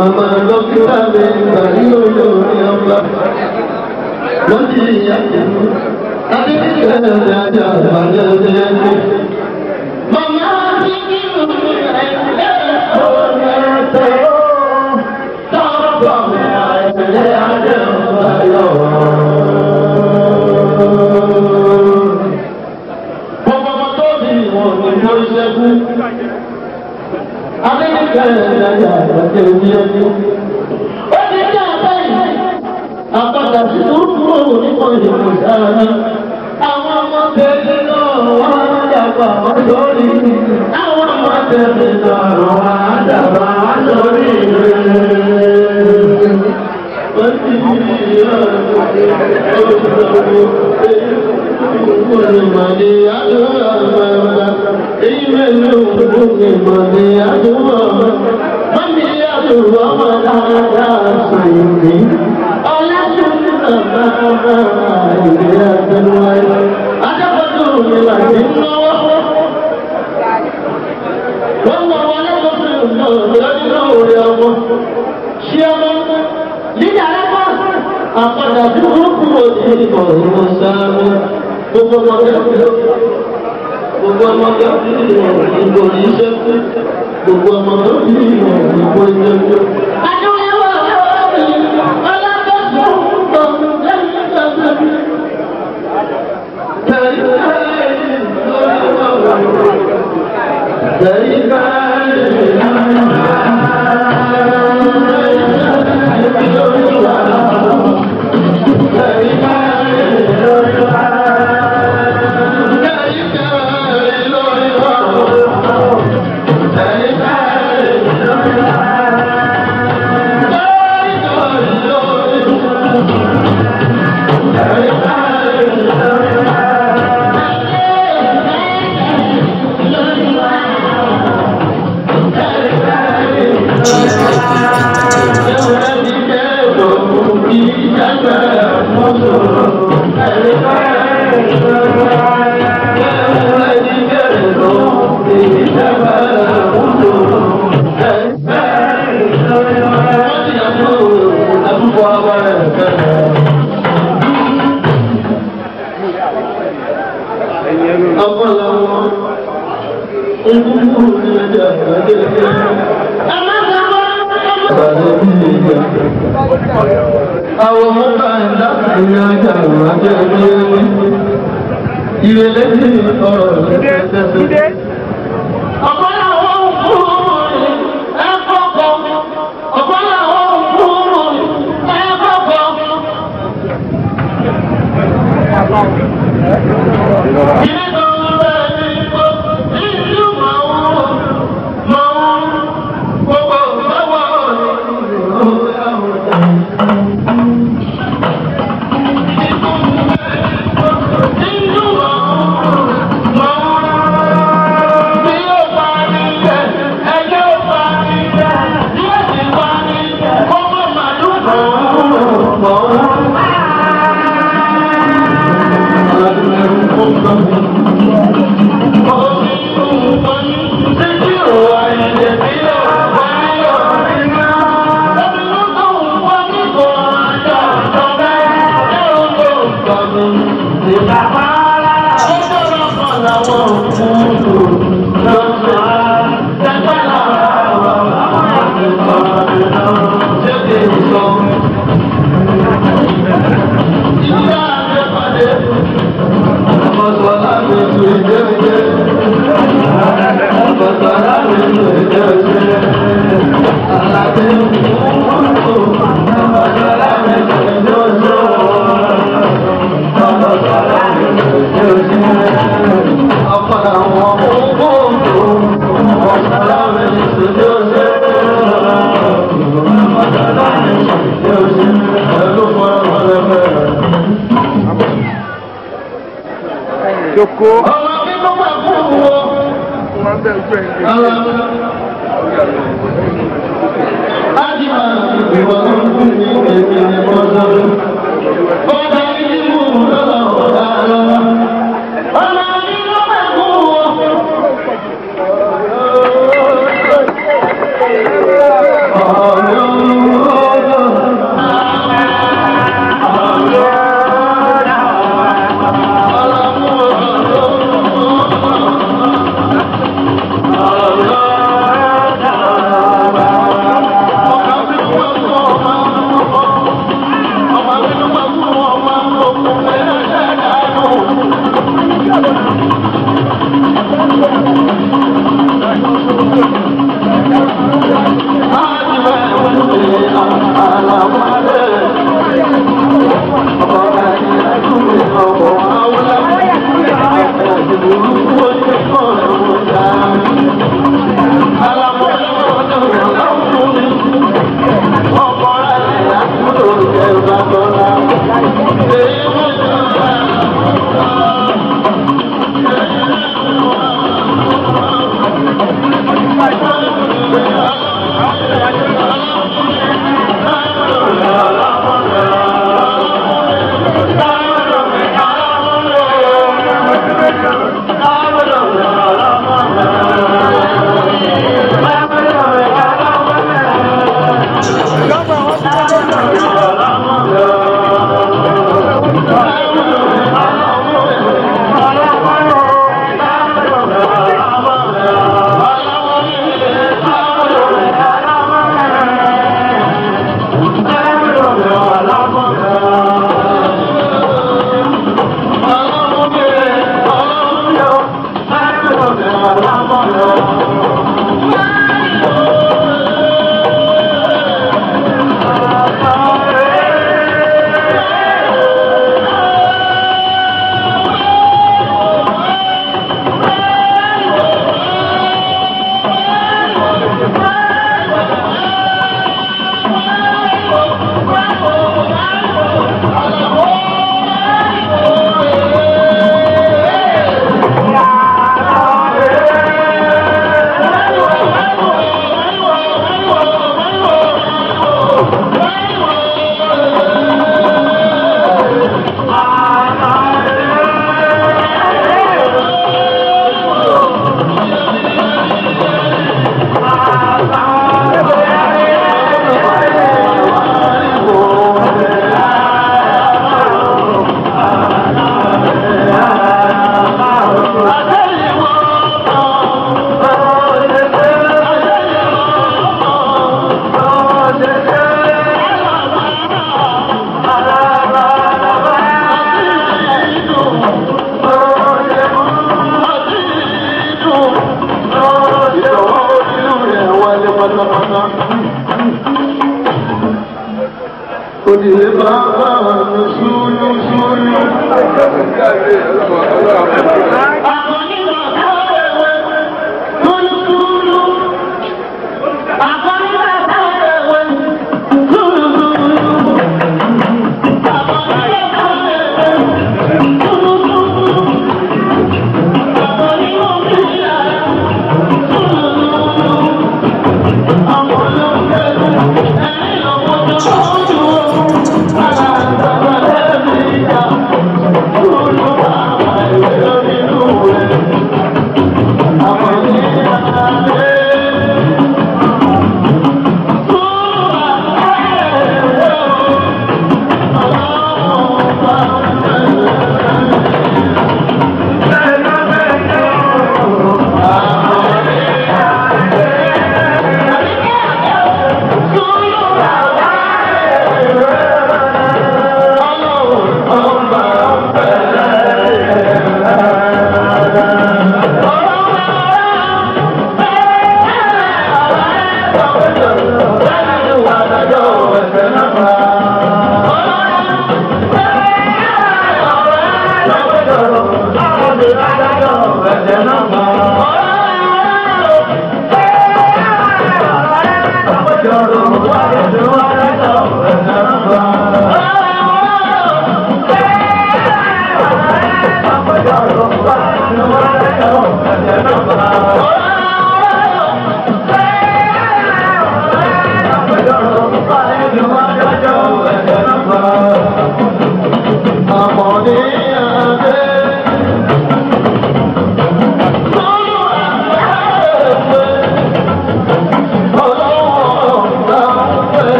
Màmá dókítà mi gbàgbé olórí ọba. Wọ́n ti yà jẹ̀mú. Adébíyẹ̀ ẹ̀dájà àgbàlẹ̀ ẹ̀dẹ́. Màmá mi kí ló ń ẹ̀ẹ́dẹ́ ọ̀rẹ́ ẹ̀tọ́. Tọ́pọ̀ mi àìsílẹ̀ adé ọ̀gá yọ̀. Gbogbo ọmọ tó bí ìwọ̀n ni mo ṣẹ́gun. Adébíyẹ̀ ẹ̀dájà àgbàlẹ̀ ẹ̀dẹ́. Ó ti jẹ́ àbẹ́yìn àpàdà sí orúkọ onímọ̀ ìlú sára. Àwọn ọmọ tẹ̀lé náà wá dàgbà wá sórí. Àwọn ọmọ tẹ̀lé náà wá dàgbà wá sórí. Wọ́n ti di Ìmọ̀lẹ̀ àdúrà bàbá, èyí mẹ́lẹ̀ òkú ìmọ̀lẹ̀ àdúrà. Mọ́mí àdúrà wọn dáadáa sàyìn mi. Àpàdà tí ó kúrò ní ìbọn ìwọ̀n sáàmù gbogbo ọmọdé gbogbo ọmọdé ìbò ní iṣẹ́ fún gbogbo ọmọdé ìbò iṣẹ́ fún. Àwọn ọmọ ẹ̀dá ìrìn àjà ìrìnàjò ẹgbẹ́ ẹgbẹ́ ìrẹ̀lẹ̀ sí ọ̀rọ̀ ìrẹ̀lẹ̀ Joko. Ọmọ kí ló wà fún wọn? Wọ́n bẹ̀ ojú ẹ̀ ń Ara Ájí máa ìwà ọdún ní èmi ni mo sọ. Ọba yìí mú lọ́wọ́ ọ̀dà lọ́wọ́. Ọmọ kí ló wà fún wọn? Ọ̀yọ́ òdìlé bàbá mi ṣúlú ṣúlú.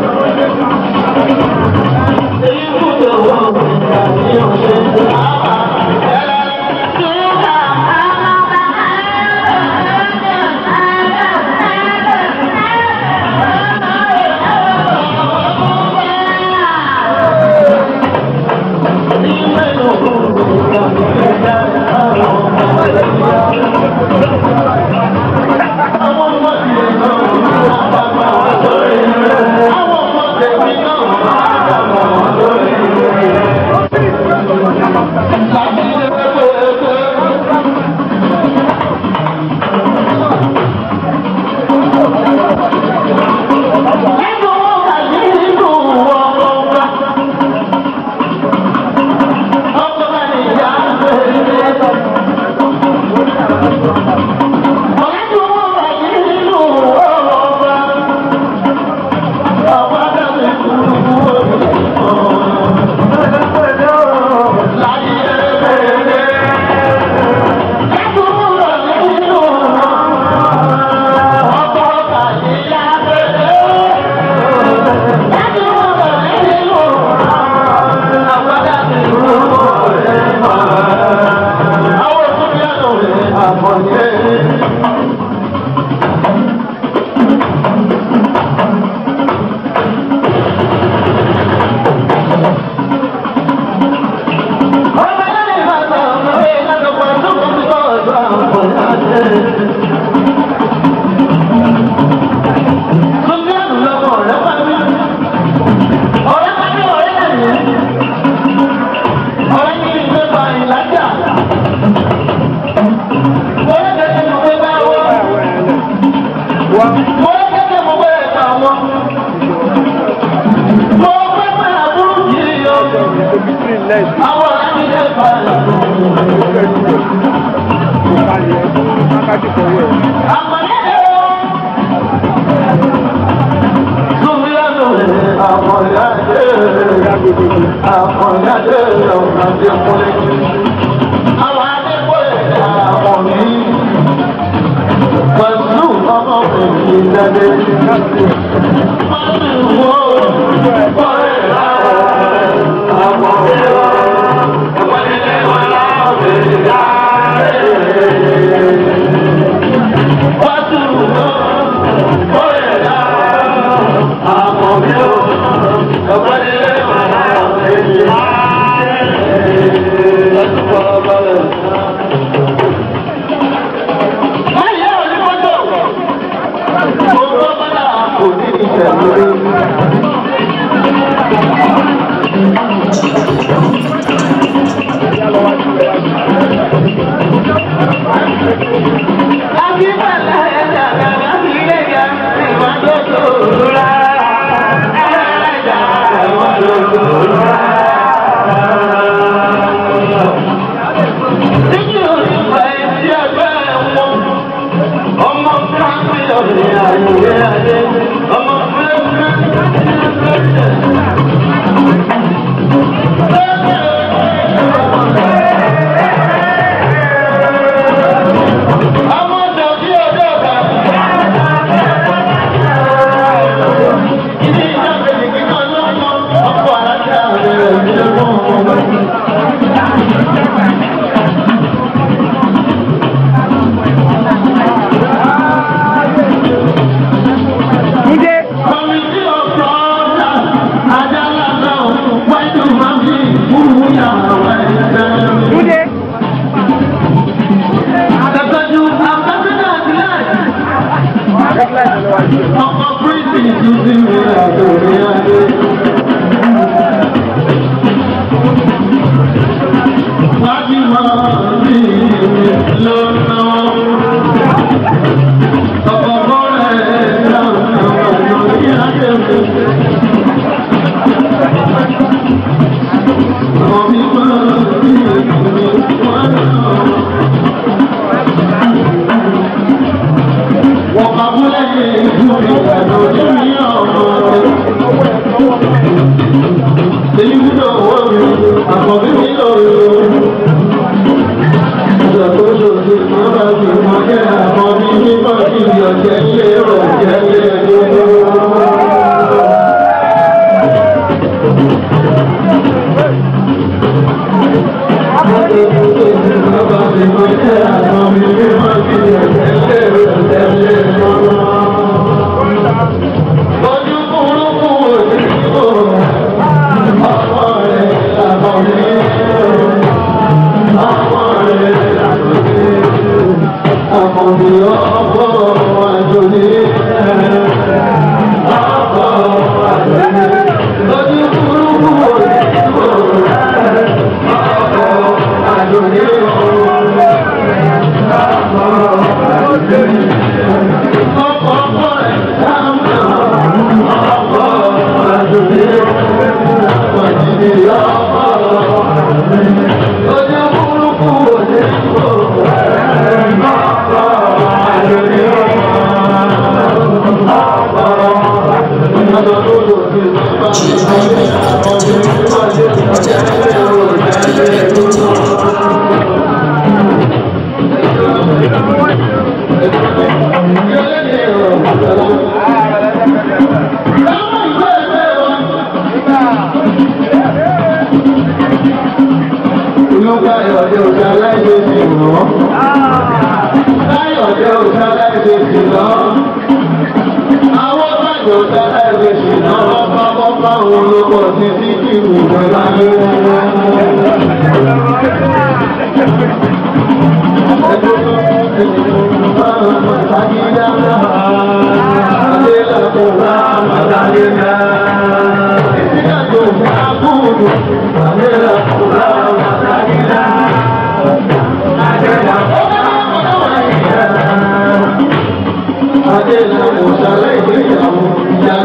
Thank you. wọn. Mo fẹ́ pẹ́ àbúrò yìí yọ. Àwọn àti ẹ̀ fà á. Àpàdé ẹ̀ o. Súnmíyànjú àpọ̀yáde àpọ̀yáde ọ̀nà tí mo lè jù. Àwọn adékòlè àwọn mi. Pẹ̀lú ọmọ mi kì í jáde. Pẹ̀lú wo bọ́lẹ̀ lára àwọn mi lọ. Ìpàdé wà láwọn mi jáde. Pẹ̀lú wo bọ́lẹ̀ lára àwọn mi lọ. Ìpàdé wà láwọn mi jáde. Láti fọwọ́ balẹ̀. Ayé òní mọ́tò. Gbogbo bọ́lá kò ní ìṣẹ̀lẹ̀. Akíbalẹ̀ ẹ̀dá gàgà sílé ga ìwádìí tó rà. Ẹ̀dá ìwádìí tó rà. Níbi òní fa etí ẹgbẹ́ wọn. Ọmọ fúlàfí ọ̀sẹ̀ àyè adé. Ọmọ fúlàfí ọmọ dọ̀bí ọjọ́ ọ̀gá. Ilé ìjọba ìgbìmọ̀ lọ́mọ ọkọ̀ aláṣà rẹ̀ ìdílé fún ọmọ. Kọ̀mìtì ọ̀pọ̀ ọ̀dà Adala náà wájú máa fi ìfúrú yàrá ẹ̀jẹ̀. Àtẹ̀tẹ̀jú àtẹ̀tẹ̀jú àtìláàjì. Ọkọ̀ Bíríìtì tún sí mi àjò ní adé. Wájú máa fi lọ́nà. Ọkọ̀ bọ́ọ̀lẹ̀ náà àjò ní adé. Ọ̀bí máa fi ìfúnni wọ́n náà. Wọ́n bá múlẹ̀ ní ìlú ìgbàdo ní ọ̀rọ̀ rẹ̀. Èyí wúlò owó mi, àkọ́bí mi lò ó. Ìjọ tó ṣòṣì máa bá fi mọ jẹ́ àkọ́bí nígbà tí ìyọ̀ jẹ́ ilé rọ̀ jẹ́ ilé ẹgbẹ́. Ojú burúkú òdìbò, ọmọ rẹ̀ làbọ̀ ní. Ọmọ rẹ̀ làbọ̀ ní. Ọmọ mi ọkọ̀ àjò ní. Ọkọ̀ àjò ní. Ojú burúkú òdìbò, ọkọ̀ àjò ní. Ọkọ̀ ọkọ̀ rẹ̀ sáà ọkọ̀ àjò ní. Ọjọ́ burúkú òdìbò, Olúkáyọ̀dé òṣà láìsí sí wọ́n. Káyọ̀dé òṣà láìsí sí lọ. Àwọn bàjẹ́ òṣà láìsí sí lọ. Ọba bọ́pá òun ló pọ̀ sí sí kí ìwúgbọ́ láyé. Adé la kò sálẹ̀ ìgbéyàwó ìyá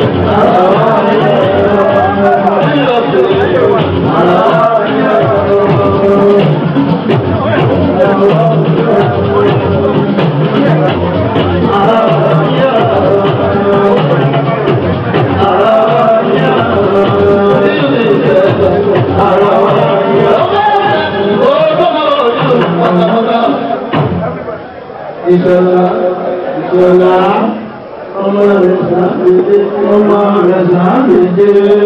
Ìṣọ̀lá, ìṣọ̀lá, ọmọ rẹ̀ sàbèdè, ọmọ rẹ̀ sàbèdè,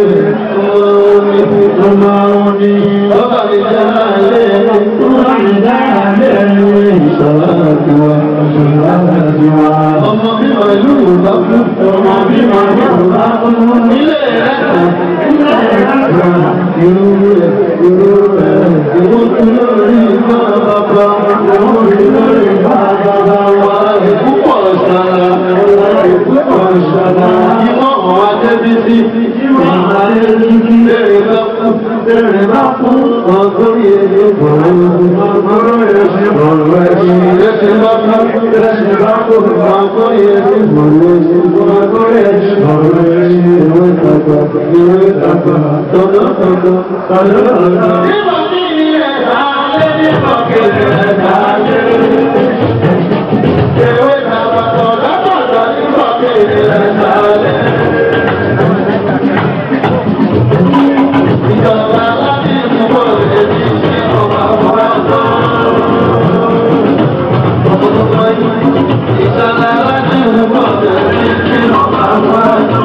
ọmọ òní, ọba mi dáadé, ọba mi dáadé, ìṣọ̀lá tiwa, ìṣọ̀lá tiwa. Ọmọ bí màálù bá kú, ọmọ bí màálù bá kú, ilé rẹ̀ ilé rẹ̀ irú rẹ̀, irú rẹ̀, ìwọ́n tún lórí ìgbà bàbá, ìwọ́n tún lórí ìgbà bàbá wa, ìpúpọ̀ ṣàlà, ìpúpọ̀ ṣàlà, ìwọ́n hàn wá débi sí, ìwọ́n hàn débi sí, bẹ̀rẹ̀ bá kú, bẹ̀rẹ̀ bá kú, ọgọ́rì èdè bọ̀rọ̀, ọgọ́rì èdè bọ̀rọ̀ ẹ̀sìn, ẹ̀sìn bá kú, ẹ̀sìn bá kú, ọgọ́rì èdè bọ̀rọ̀ ẹ̀sìn, ọgọ́rì èdè bọ̀rọ̀ ẹ̀sìn, ìwé tàgbà, ìwé tàgbà, tọ́jọ́ tọ́jọ́, tọ́jọ́ tọ́jọ́. Nígbà tí ilé ẹ̀dá lé ní ọ̀kẹ́lẹ̀ ẹ̀dá lé. Ewé tàgbà tọ́jọ́ tọ́jọ́ ní ọ̀kẹ́lẹ̀ ẹ̀dá lé. Ìjọba láti ìdúgbò lè ní ṣe ọba ọba tó. Ìjọba láti ìdúgbò lè ní ṣe ọba ọba tó.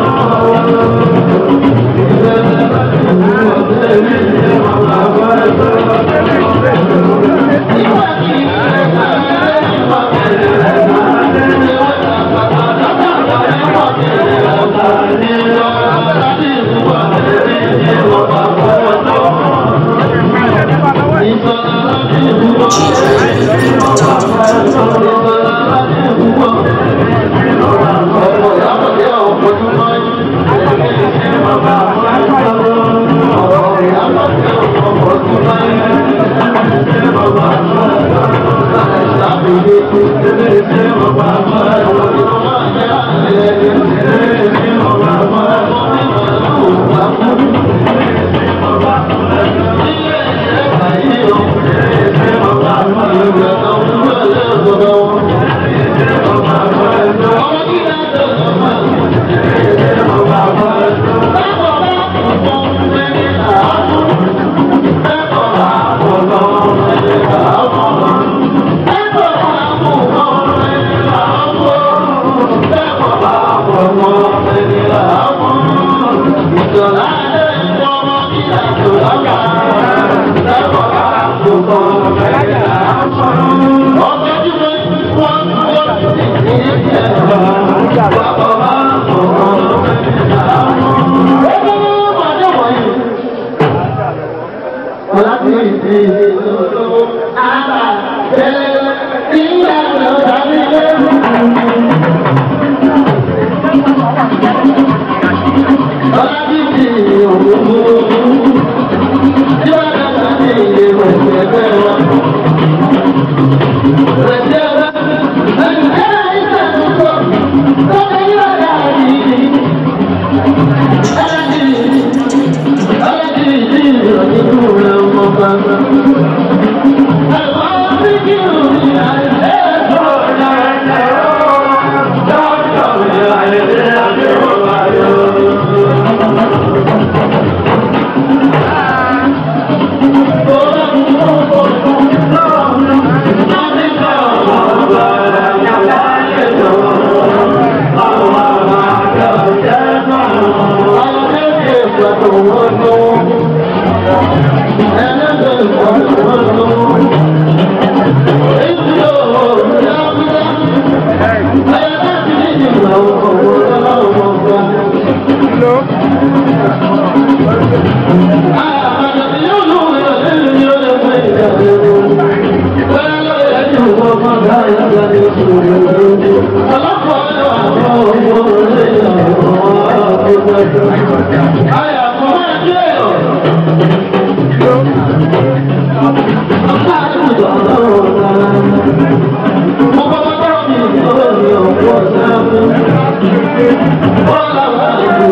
Thank you.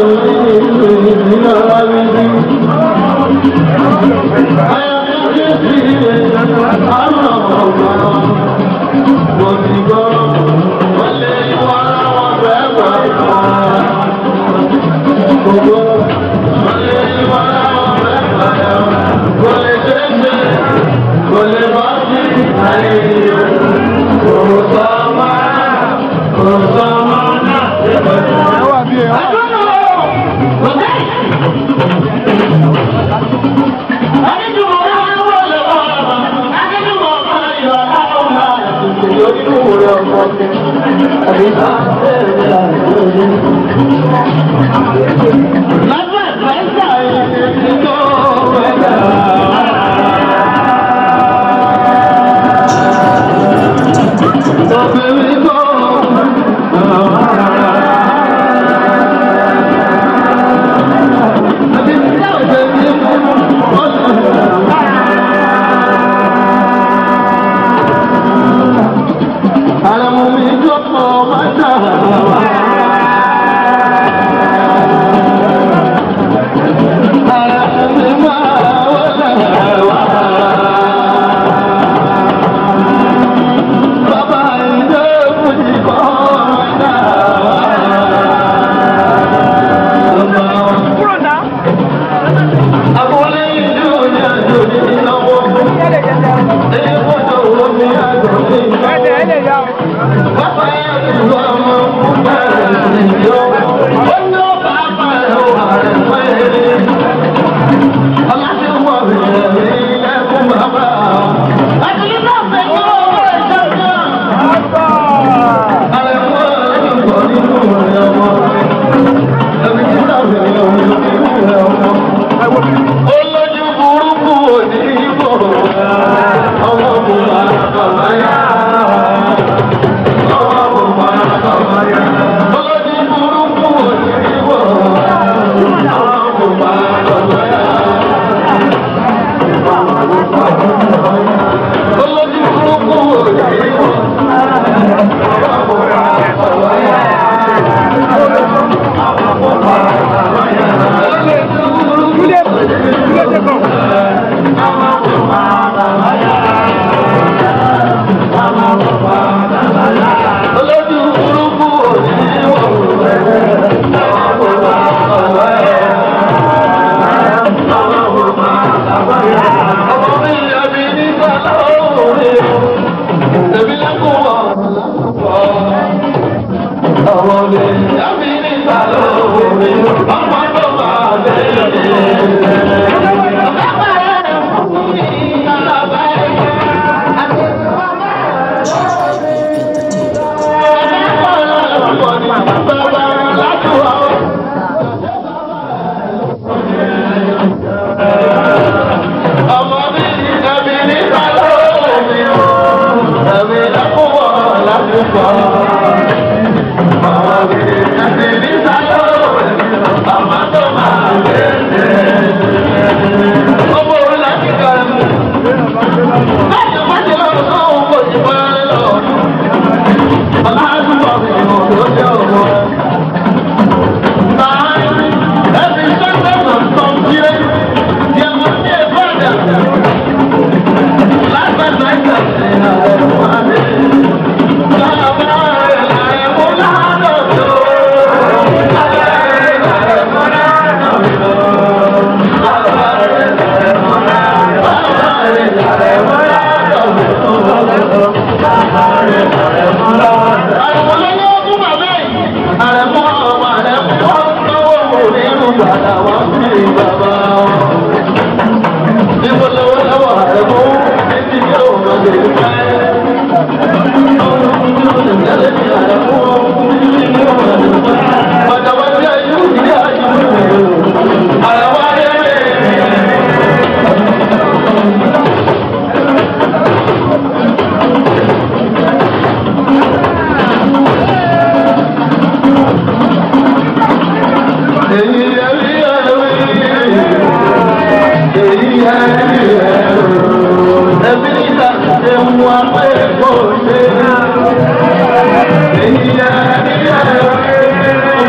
Èyí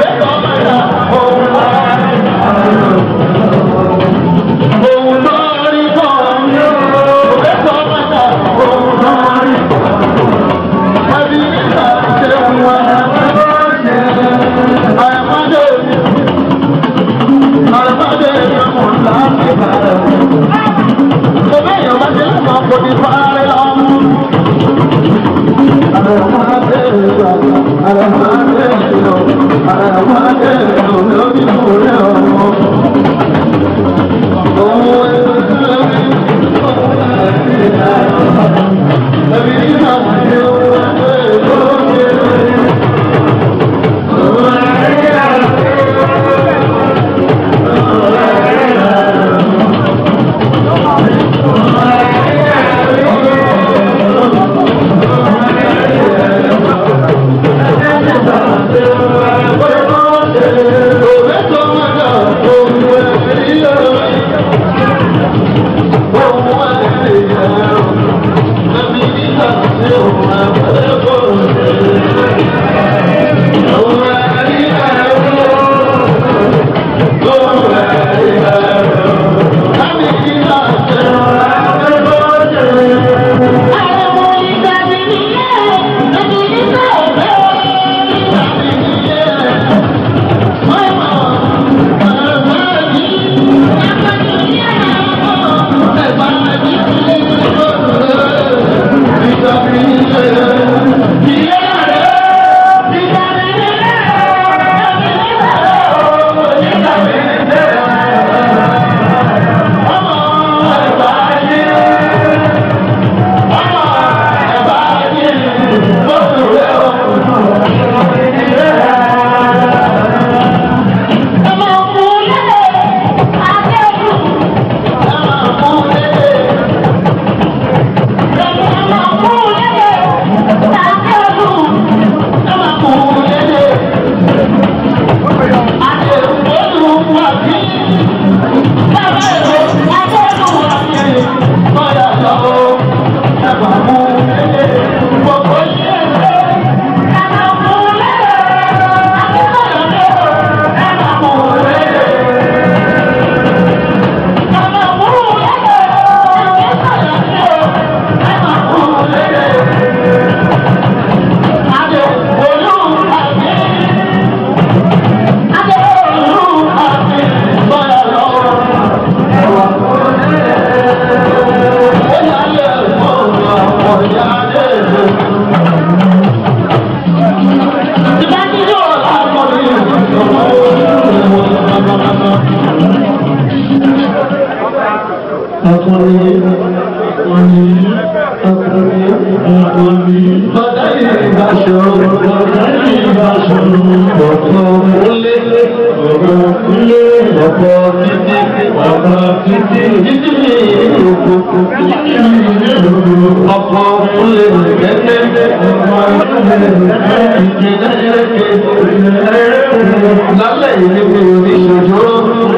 ọkùnrin ọkùnrin ọkùnrin ọkùnrin. Bàtà yìí bá ṣòro, bàtà yìí bá ṣòro, ọ̀pọ̀ kúlé, ọ̀pọ̀ kúlé, ọ̀pọ̀ títí, ọ̀pọ̀ títí, títí mi òkú, títí mi òkú, ọ̀pọ̀ kúlé kẹ́kẹ́, ọ̀pọ̀ kúlé kẹ́kẹ́, ìdílé kẹ́kẹ́, lálẹ́ yìí ni mi ò ní ṣòjóró,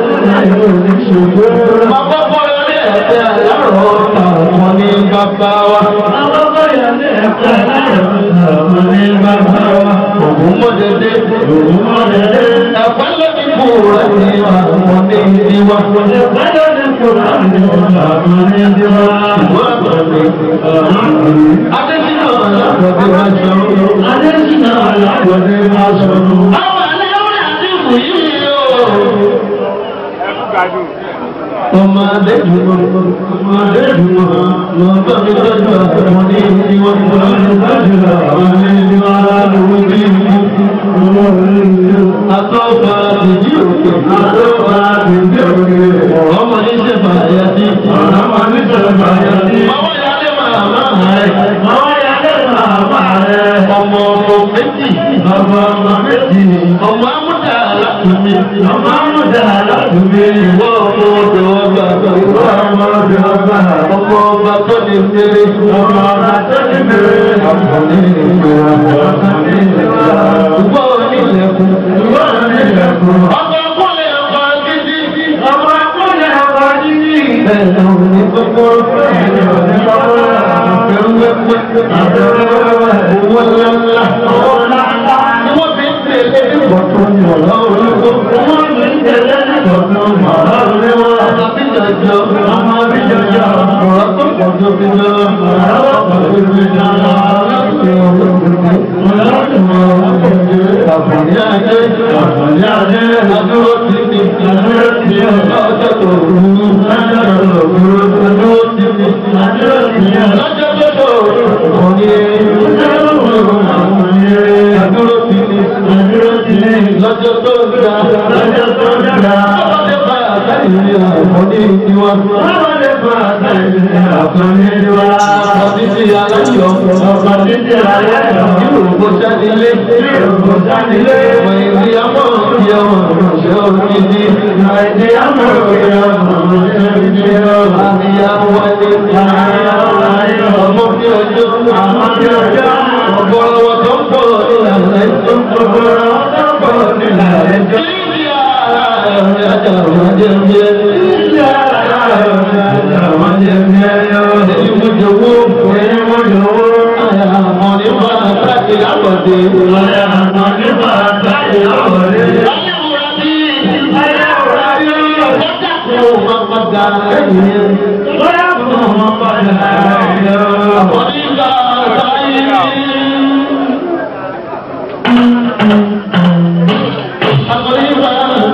bàbá bọ́lá ní ẹ̀sẹ̀ àyàrọ̀ àwọn ní bàbá wa. Ògùn mọ̀dẹ̀dẹ̀, ògùn mọ̀dẹ̀dẹ̀, ẹ̀fọ́ lẹ́bi kú rẹ̀ ní àwọn ní ìdíwá. Adésínà alábọ̀dé máa ṣọ̀rọ̀. Adésínà alábọ̀dé máa ṣọ̀rọ̀. Àwọn àlẹ́ àti ìwò yìí yóò. Ọmọ Adéjùmọ̀, ọmọ Adéjùmọ̀, lọ bá mi tọ́jú àwọn ní ìdíwá. Lọ tọ́jú àwọn ní ìdíwá lówó bí mi. Atọ́fà ìdí òkè. Atọ́fà ìdí òkè. Ọmọ ní sẹ́fà àyàtí. Ọmọ ní sẹ́fà àyàtí. Ọmọ ìyáálé màmá rẹ̀. Ọmọ ìyáálé màmá rẹ̀. Ọmọ ọmọ méjì. Ọmọ ọmọ méjì. Ọmọ amúdà alátùmí. Ọmọ amúdà alátùmí. Ìwọ ọmọ odò ọgbà. Ìwọ ọmọ odò ọgbà. Ọmọ ọba tó ní mèrè. Ọmọ ọba tó ní mèrè. Ọmọ ní ìgbéra. Ọmọ ní ìgbéra. Ìwọ onílẹ̀kùn. Ìwọ onílẹ̀kùn. Ọmọ akúnlẹ̀ ọkọ̀ gidi. Ọmọ akúnlẹ̀ ọkọ̀ gidi. Bẹ́ẹ̀ ni òun ní kókó. Bẹ́ẹ̀ ni òun ní kókó. Àfẹ́wẹ́wẹ́. Àfẹ́wẹ́wẹ́. Owó ńláńlá. Owó ńláńlá. Ni wọ́n fi ń tẹ̀lé ìbọ̀tún ìmọ̀lá olówó. Wọ́n fi ń tẹ̀lé ìbọ̀tún ìmọ̀lá olówó. Ọmọ bí jọjọ. Ọmọ bí jọjọ. Ọ̀rọ̀ tó pọ̀ tó fi lọ. Ọ̀rọ̀ tó pọ̀ tó fi lọ. Àfọ̀ní ajé. Àfọ̀ní ajé. Adúró ti ní. Adúró ti ní. Lọ́jọ́ tó rú. Lọ́jọ́ tó rú. Adúró ti ní. Adúró ti ní. Lọ́jọ́ tó tó rú. Òní. Adúró ti ní. Adúró ti ní. Lọ́jọ́ tó ga. Lọ́jọ́ tó ga. Ọmọdé bá àtàlẹ́ ní àfọ̀ní tiwa. Ọmọdé bá àtàlẹ́ ní àfọ̀ní tiwa. Ọdún ti aláyọ̀. Ọdún ti aláyọ̀. Yorùbá sánilé. Yorùbá sánilé. Ìdí àmọ́ ìdí ọmọ ìrọ̀ṣẹ́ òkìdí. Ìdí àmọ́ ìdí ọmọ ìrọ̀ṣẹ́ òkìdí. Àníyàwó wáyé. Àníyàwó wáyé. Ọmọ bí ọjọ́. Ọmọ bí ọjọ́. Ọ̀pọ̀lọpọ̀ tó ń bọ̀ nílànà ẹjọ́. Ọ̀pọ̀lọpọ̀ tó ń bọ̀ nílànà ẹjọ́. Ìdí ara ẹ̀rọ ajá ọ̀rọ̀ ajẹ́ ń yẹ. Ìdí ara ẹ̀rọ ajá ọ̀rọ̀ ajẹ́ ń yẹ. Èyí mo jòwó. Èyí mo jòwó. Àyà àmọ́ ní máa sáàkì lápọ̀dé. Àyà àmọ́ ní máa sáàkì lápọ̀dé. Ayé wúra bí. Ayé wúra bí. Ọjà kò máa padà ẹ̀yìn. Bóyá kò máa padà ẹ̀yìn. Àbọ̀dígbà sáyé. Àbọ̀dígbà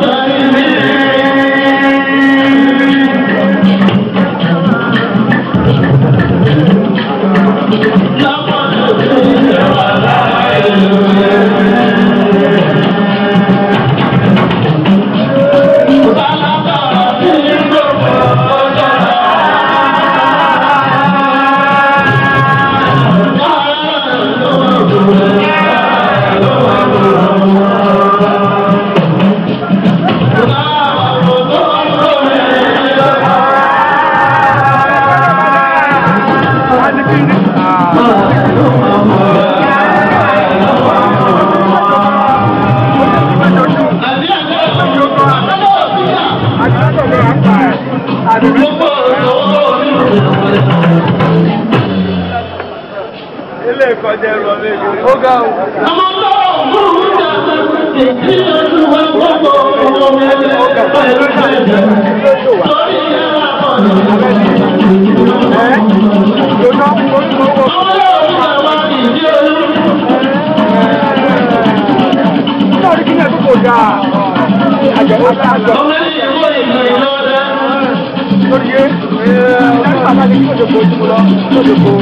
Ilé ìkọjá ẹrù ọ̀lẹ́ ìlú. Ó ga o. Nítorí kí ní ẹ̀dùn kò dáa. Àjẹ́ ó dáa jọ. Lórí yé, ẹ̀ẹ́dẹ́gbẹ̀ta bá ní kí òjò kò ojú lọ, òjò kò.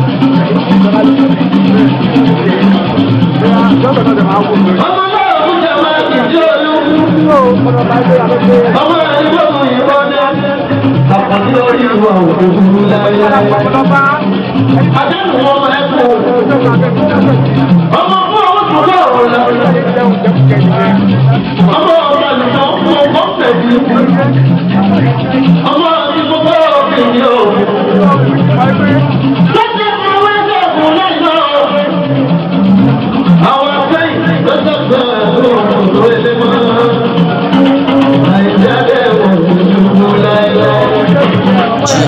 Lọ́dọ̀ náà dẹ̀ máa wò lórí. Ọmọ náà kú jẹ́ máa kì í jẹ́ olú. Ọmọ bá gbé àlọ́ pé Ọmọ rẹ̀ ní bọ́ọ̀mù yìí bọ́ dé. Àpọ̀lẹ́ lórí ìwà òkú láyé. Ọlọ́ba. Àdánù wọn máa ń kú. Ọmọ fún ọmọ tó bá ọ̀rọ̀ lọ. Ọmọ ọmọ àlùfáà fún ọmọ pẹ̀lú. Ọmọ àti gbogbo ọ̀gbìn o. Lọ́sẹ̀ fún ọwọ́ ẹgbẹ́ ọ̀gbìn lẹ́yìn náà. Àwọn akẹ́yìn lọ́sẹ̀ fún ọ̀gbìn tó lé mọ́. Àìjáde wọ̀ ní láéláé.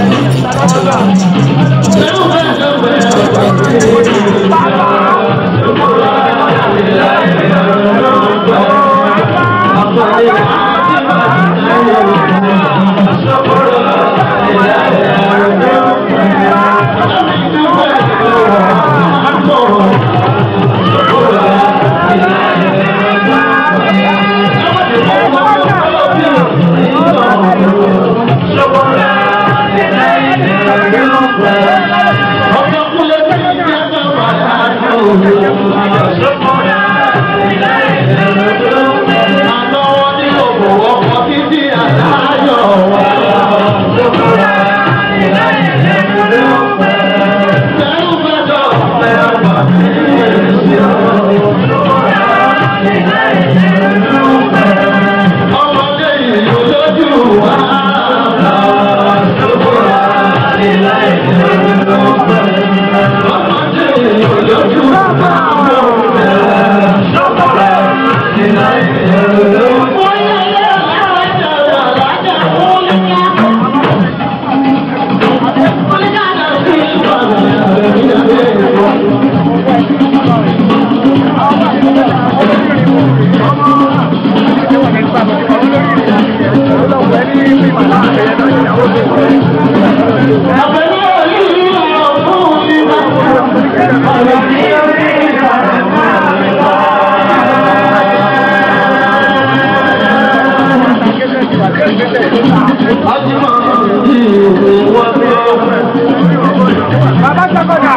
Bàbá Sọ́kọ̀dà.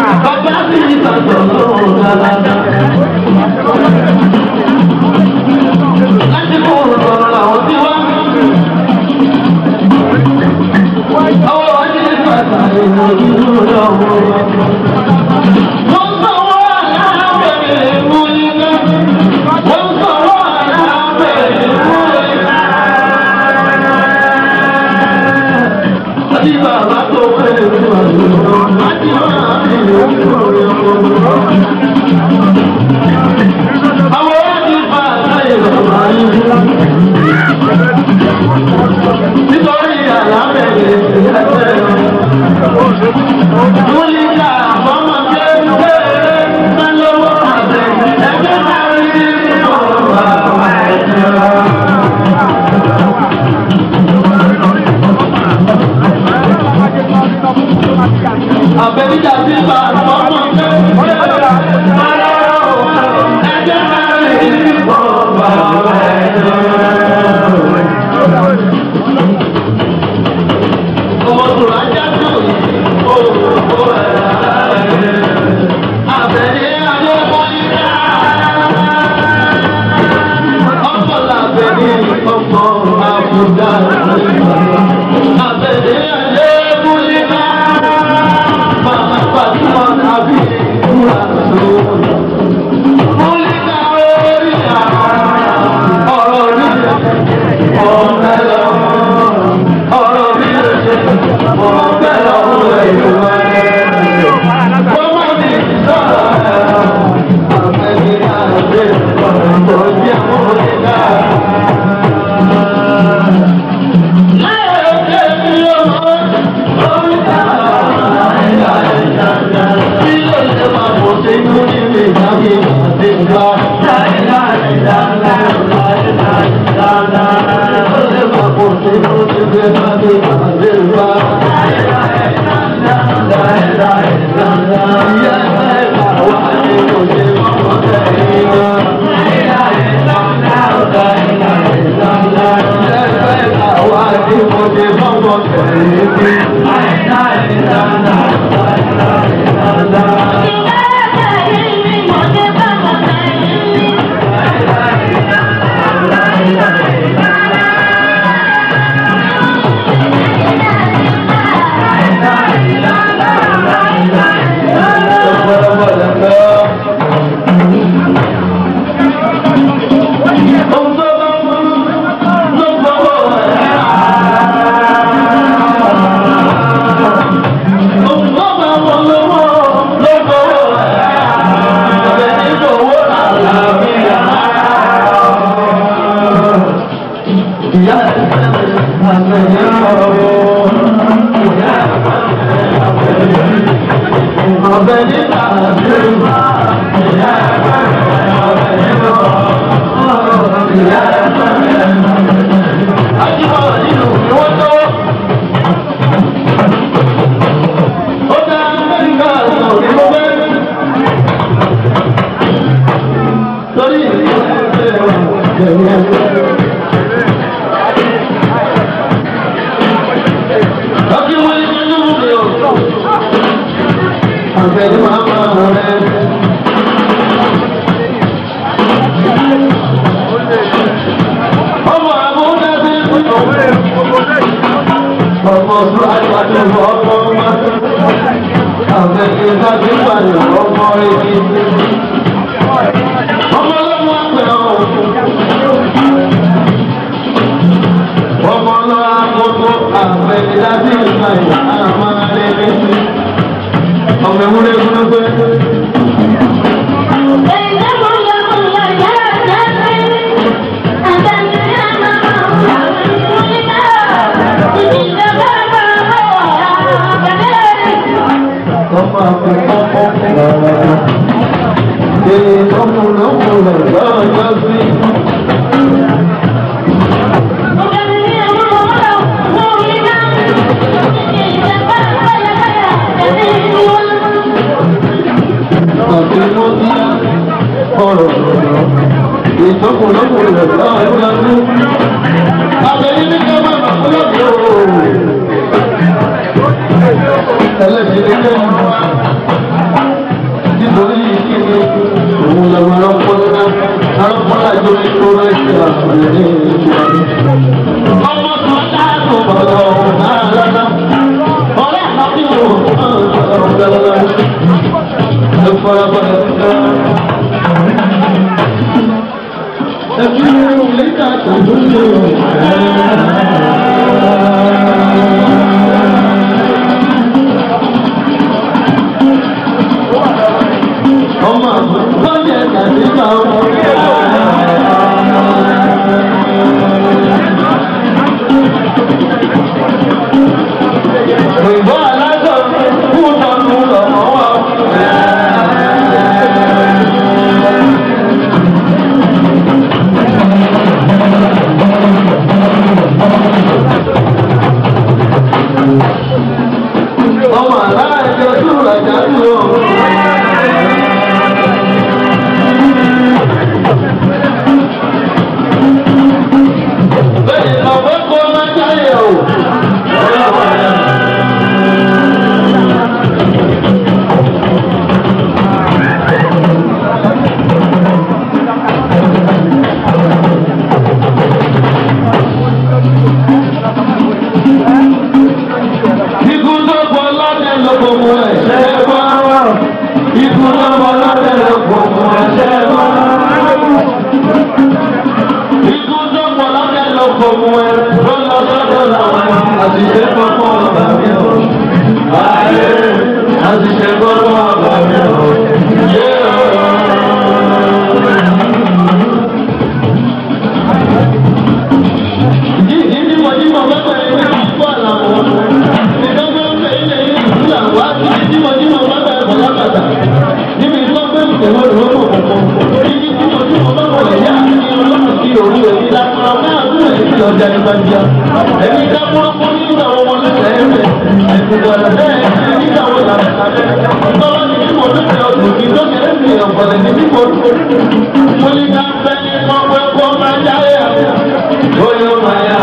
Nítorí àlámẹ̀lẹ̀ ẹgbẹ́ Múlíkà ọmọ kéwké mẹ́lọ́wọ́ àbẹ̀ ẹgbẹ́ máa rí ọ̀rọ̀ àwọn ẹ̀jẹ̀. Àbẹ̀níjà ti bá ọmọ kéwké mẹ́lọ́wọ́ ẹgbẹ́ máa rí ọ̀rọ̀ àwọn ẹ̀jẹ̀. Ọmọ tòun ajá tó yìí, ó ó ẹ̀ Àbẹ̀ní ayé wọlé dá. Ọkọ̀ làbẹ̀ní ọmọ àbúdá Àbẹ̀ní ayé wọlé dá. Màmá Fàtúmọ̀ tàbí ìkúra tó. Múlíkà orí àwọn ọ̀rọ̀ rí ọ̀rẹ́ lọ. Ọ̀rọ̀ rí ọ̀rẹ́ lọ ọ̀rẹ́ ìlú wa. Ọmọ mi sọ̀rọ̀ àbẹ̀ní àgbẹ̀ ọ̀rọ̀ tó jẹ́ múlíkà. Thank you. ìyá àgbẹ̀yẹ ọ̀rọ̀ ìyá ọ̀bẹ níta àgbẹ̀yẹ ìyá ìyá àjíbọ̀ nínú ìwọ́n tó. Ó dá Amẹ́ríkà sọ̀rọ̀ ní mo fẹ́. Torí ìdílé ẹgbẹ́ Lọ́kí wọ́n ní nínú mi ò. Àgbẹ̀ni máa máa rẹ̀. Ọmọ àbúdá sí ọmọ ọdún àgbàdo ọmọ ọmọ. Àgbẹ̀ni bá ti pààyàn ọmọ ẹni. Ọmọ ọlọ́mọ àgbẹ̀ ọ̀hún. ọmọ náà gbogbo àfẹ̀dájú ìgbà yìí àmà lẹ́lẹ́ ọmọ ewúrẹ́ gbọ́dọ̀ ọmọ àfẹ́kọ́kọ́ èyí ọkùnrin lọ́jọ́ sí. àbínú sí ọ̀rọ̀ ìtọ́kùnlọ́kùnrin rẹ̀ lọ́jọ́ sí. Àbẹ̀yìn ní ká máa bá fúlọ́ọ̀dù ooo. Ẹlẹ́sìn ní ká máa wá. Nítorí ìkíni òun lọ́wọ́ arọ́pọ́lá arọ́pọ́lá jọ ní kóró ẹ̀ṣẹ̀ àkùnrin ní ìjọba. Ọmọ tó dáàbò bọ̀lọ̀ ọ̀hún náà lọ́dọ̀. Ọ̀rẹ́ àti ìwò ọ̀hún lọ́dọ̀ ìfọ̀rọ̀bọ̀lẹ̀ fún ẹbí lẹ́tà tó lóyè ọmọ bọ́ọ̀lẹ̀ tàbí kan. Òyìnbó aláṣọ kú tọ́nu lọ́mọ wa. ọmọ aláàjọ tó rajà tó o. bẹ́ẹ̀ni ọ̀pọ̀ kọ́ máa ń jáde o. Ikú tó pọ̀ lọ́dẹ ló kò mú ẹ̀ṣẹ̀ wá. Ikú tó pọ̀ lọ́dẹ ló kò mú ẹ̀ṣẹ̀ wá. Ikú tó pọ̀ lọ́dẹ ló kò mú ẹ̀ ló lọ sọ́dọ̀ làwọn àṣìṣe kọ́kọ́ ọ̀gá mi ò. Ayé àṣìṣe kọ́kọ́ ọ̀gá mi ò. Yé Ìdí ni mo ní mo fẹ́ pẹ̀lú ní àpò àlàmọ́. Ìdánwò ń bẹ ilé yìí ìlú àwọn àti ìdí mo ní mo fẹ́ pẹ̀lú bọ̀lábàtà. Níbi tó gbé ìtẹ̀wọ́ ìlú ọmọ kọ̀ọ̀kan. Ìdí tí mo ní mo fẹ́ pẹ̀lú ẹ̀yà àti ọlọ́run sí òru èyí lápá náà fún èyí tí ọjà ní bá jẹ́. Ẹ̀mí ká burúkú nígbà wọn wọn lẹ́sẹ̀ ẹ̀fẹ̀. Àìsùnkọ̀ bẹ́ẹ̀ nígbà wọn làbẹ̀ sábẹ́. Bọ́lá ni bí mo ní ti ọdún kí tó kéré sí ọ̀pọ̀lẹ̀ ní bí mo dúró. Mo ní ká fẹ́ ní pọ́pẹ́ kó máa jáde àbẹ̀. Ó yóò máa yá.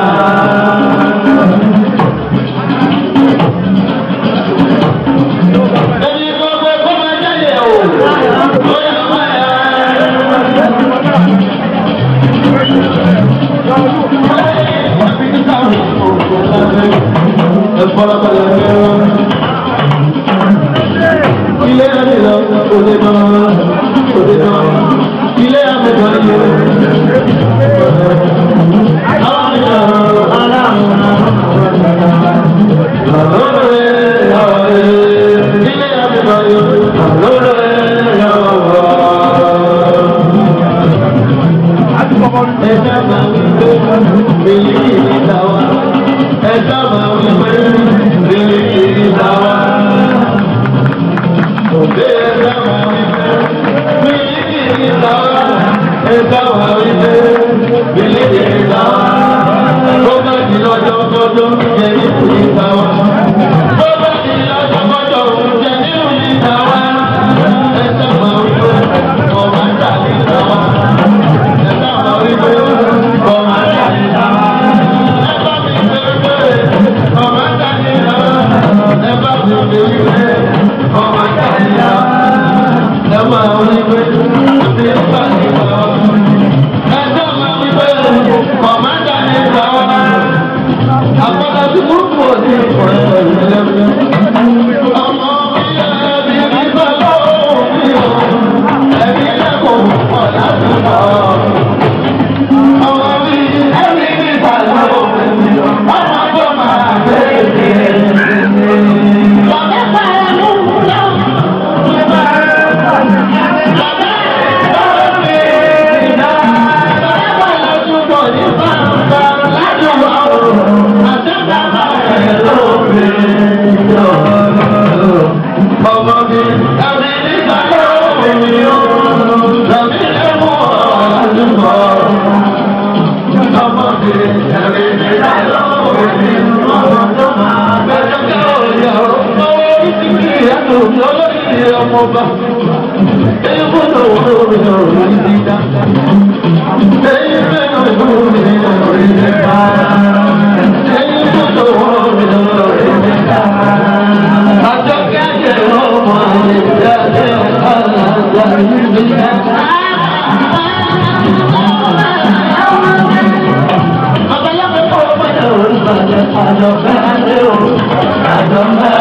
Ẹni gbogbo kó máa jáde o. Ó yóò máa yá. Ilé ẹni lọ, òde náà, òde náà, ilé ẹni lọ, ilé Thank you. mílíkì ní tàwa. Ẹ sábà wípé mílíkì ní tàwa. Òde ẹ sábà wípé mílíkì ní tàwa. Ẹ sábà wípé mílíkì ní tàwa. Tó bá di lọ́jọ́ kọ́jọ́ jẹ́ nípò ní tàwa. Tó bá di lọ́jọ́ kọ́jọ́ jẹ́ nípò ní tàwa. Ẹ sábà wípé ọmọ ìjà ní tàwa. Ẹ sábà wípé ọmọ ìjà ní tàwa. Ẹ bá mi gbé gbé ọmọ ìjà ní tàwa. Ẹ bá mi gbé gbé ọmọ ìjà ní tàwa. Ẹ máa wípé bí ó bá ní tàwa. Ẹ sábà wípé ọmọ ìjà ní tàwa. Àpàdà tí burúkú òní ìfọ̀rẹ́ ìlẹ́gbẹ̀ẹ́. Ọmọ mi yẹ bí mi bá lọ́wọ́ mi o. Ẹ̀mí lẹ́kọ̀ọ́ pọ̀ láti bọ̀. Ọmọ mi ẹ̀mí mi bá lọ́wọ́ mi o. Ọmọ tó máa bẹ̀rẹ̀. Bàbá pàrọ̀ mú lọ. Bàbá bàbá bàbá mi nà. Bàbá pàrọ̀ túbọ̀ ní bàbá láti wà o. Àtẹ̀gbà máa rẹ̀ lómi. Ọmọ mi ẹ̀mí mi bá lọ́wọ́ mi o. Ẹ̀mí lẹ́mú ọ̀làdúgbò. Ọmọ mi ẹ̀mí mi bá lọ́wọ́ mi o. Ọmọ tó máa bẹ̀rẹ̀ kẹ́ òyà o. Ọwọ́ orí ti kí ẹnu lọ́lọ́yìn ọmọ bá. Èyí gbọ́dọ̀ wọ́n mi ò rí dídá. Èyí gbọ́dọ̀ wọ́n mi ò rí dídá. Èyí gbọ́dọ̀ wọ́n mi ò rí dídá. Àjọ kẹ́kẹ́ ọmọ ìjáde ọ̀la ìlú dídá. Babaláwo kọ́ ọmọ yẹn ò rí bàjẹ́ àjọ kẹ́kẹ́ o. Àjọ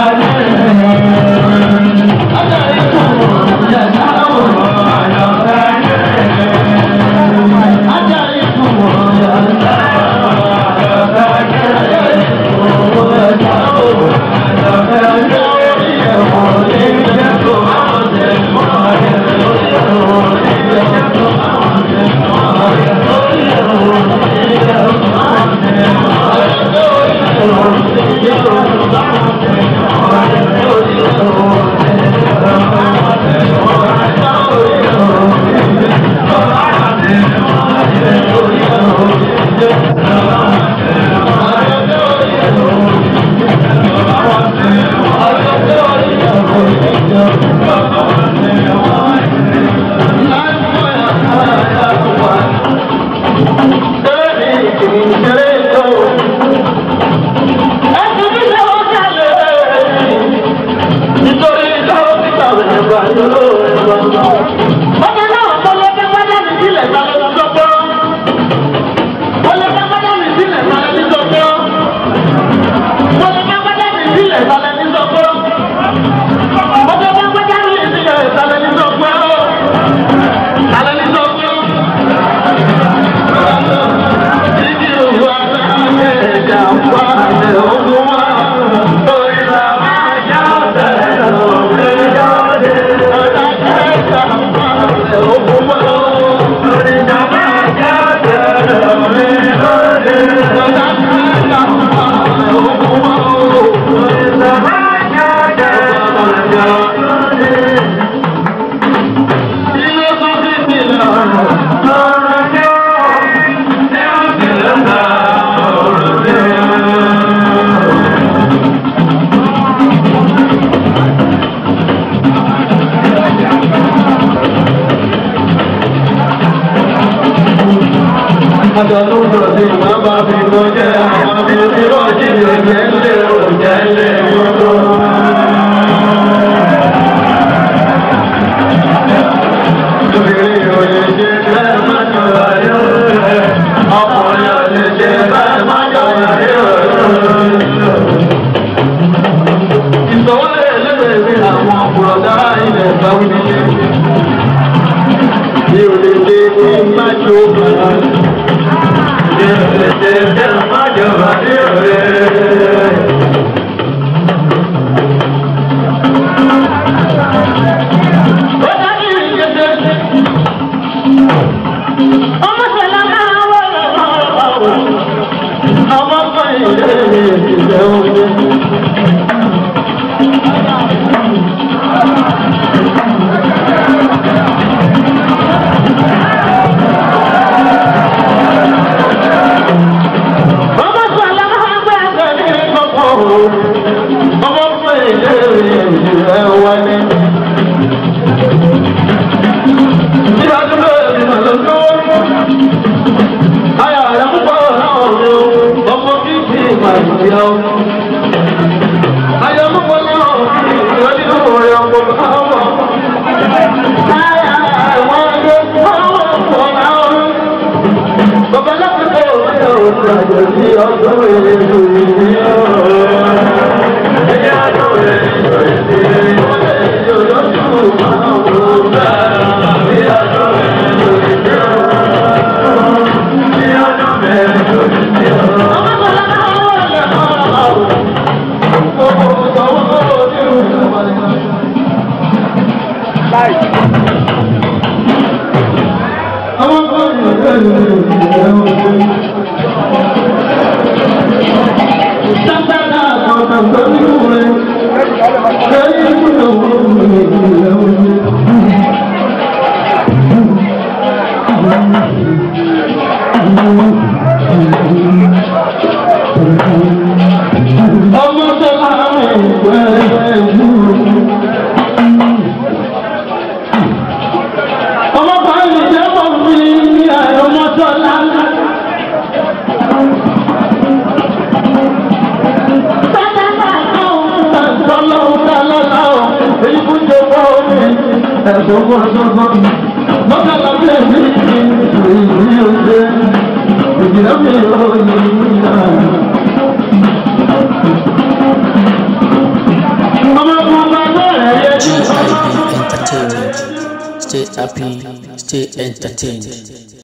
Àjọ tó ń sọ̀rọ̀ sí ìwà bá fi lọ jẹ́ àwọn bí ó ti rọ̀ sí ìrẹ̀jẹ̀ ńlẹ̀ òjẹ́ ńlẹ̀ gbogbo. Obìnrin ò lè ṣe bẹ́ẹ̀ má jọra yóò rẹ̀. Ọkùnrin ò lè ṣe bẹ́ẹ̀ má jọra yóò rẹ̀. Ìsọ̀wọ́lẹ̀ ẹlẹ́gbẹ̀ẹ́ mi àwọn ọ̀pọ̀lọpọ̀ ilẹ̀ ìgbàwí nílé. Mi ò lè ṣe kí n má jó bàrà. Mi ò lè ṣe bẹ́ẹ̀ má jọra yóò rẹ̀. ilé ìjẹ́ omi. Bàbá sọ̀lá máa ń gbàgbé ní kọ̀kọ̀ o. Ọmọ fún ilé ìjẹ́ wọlé. Nígbà tó bẹ̀rẹ̀ ìmọ̀ lọ́jọ́ Ayà rẹ̀ ń bọ̀ láwọn mi o, ọmọ bíbí ìgbà ìdí ọ. Ayà ń bọ̀ láwọn mi, ìwé nínú rẹ̀ ọmọ báwọ̀. Ayà àwọn ẹgbẹ́ báwọ̀ pọ̀ láwọn. Bàbá láti bọ̀ ọ̀rẹ́ òun àjọ sí ọjọ́ èlò ìdí ọ. Ẹyẹ àjọ èlò ìdí ọ. Ọmọdé ìjọ lọ́sùn máa ń wò bá. Ẹyẹ àjọ èlò ìdí ọ. Ọmọ tó láàrin pẹ̀lú. Ọmọ kan lè jẹ́ mọ̀ mí ní ọmọ tó láàrin. GIB Entertainment. Stay happy, stay entertained.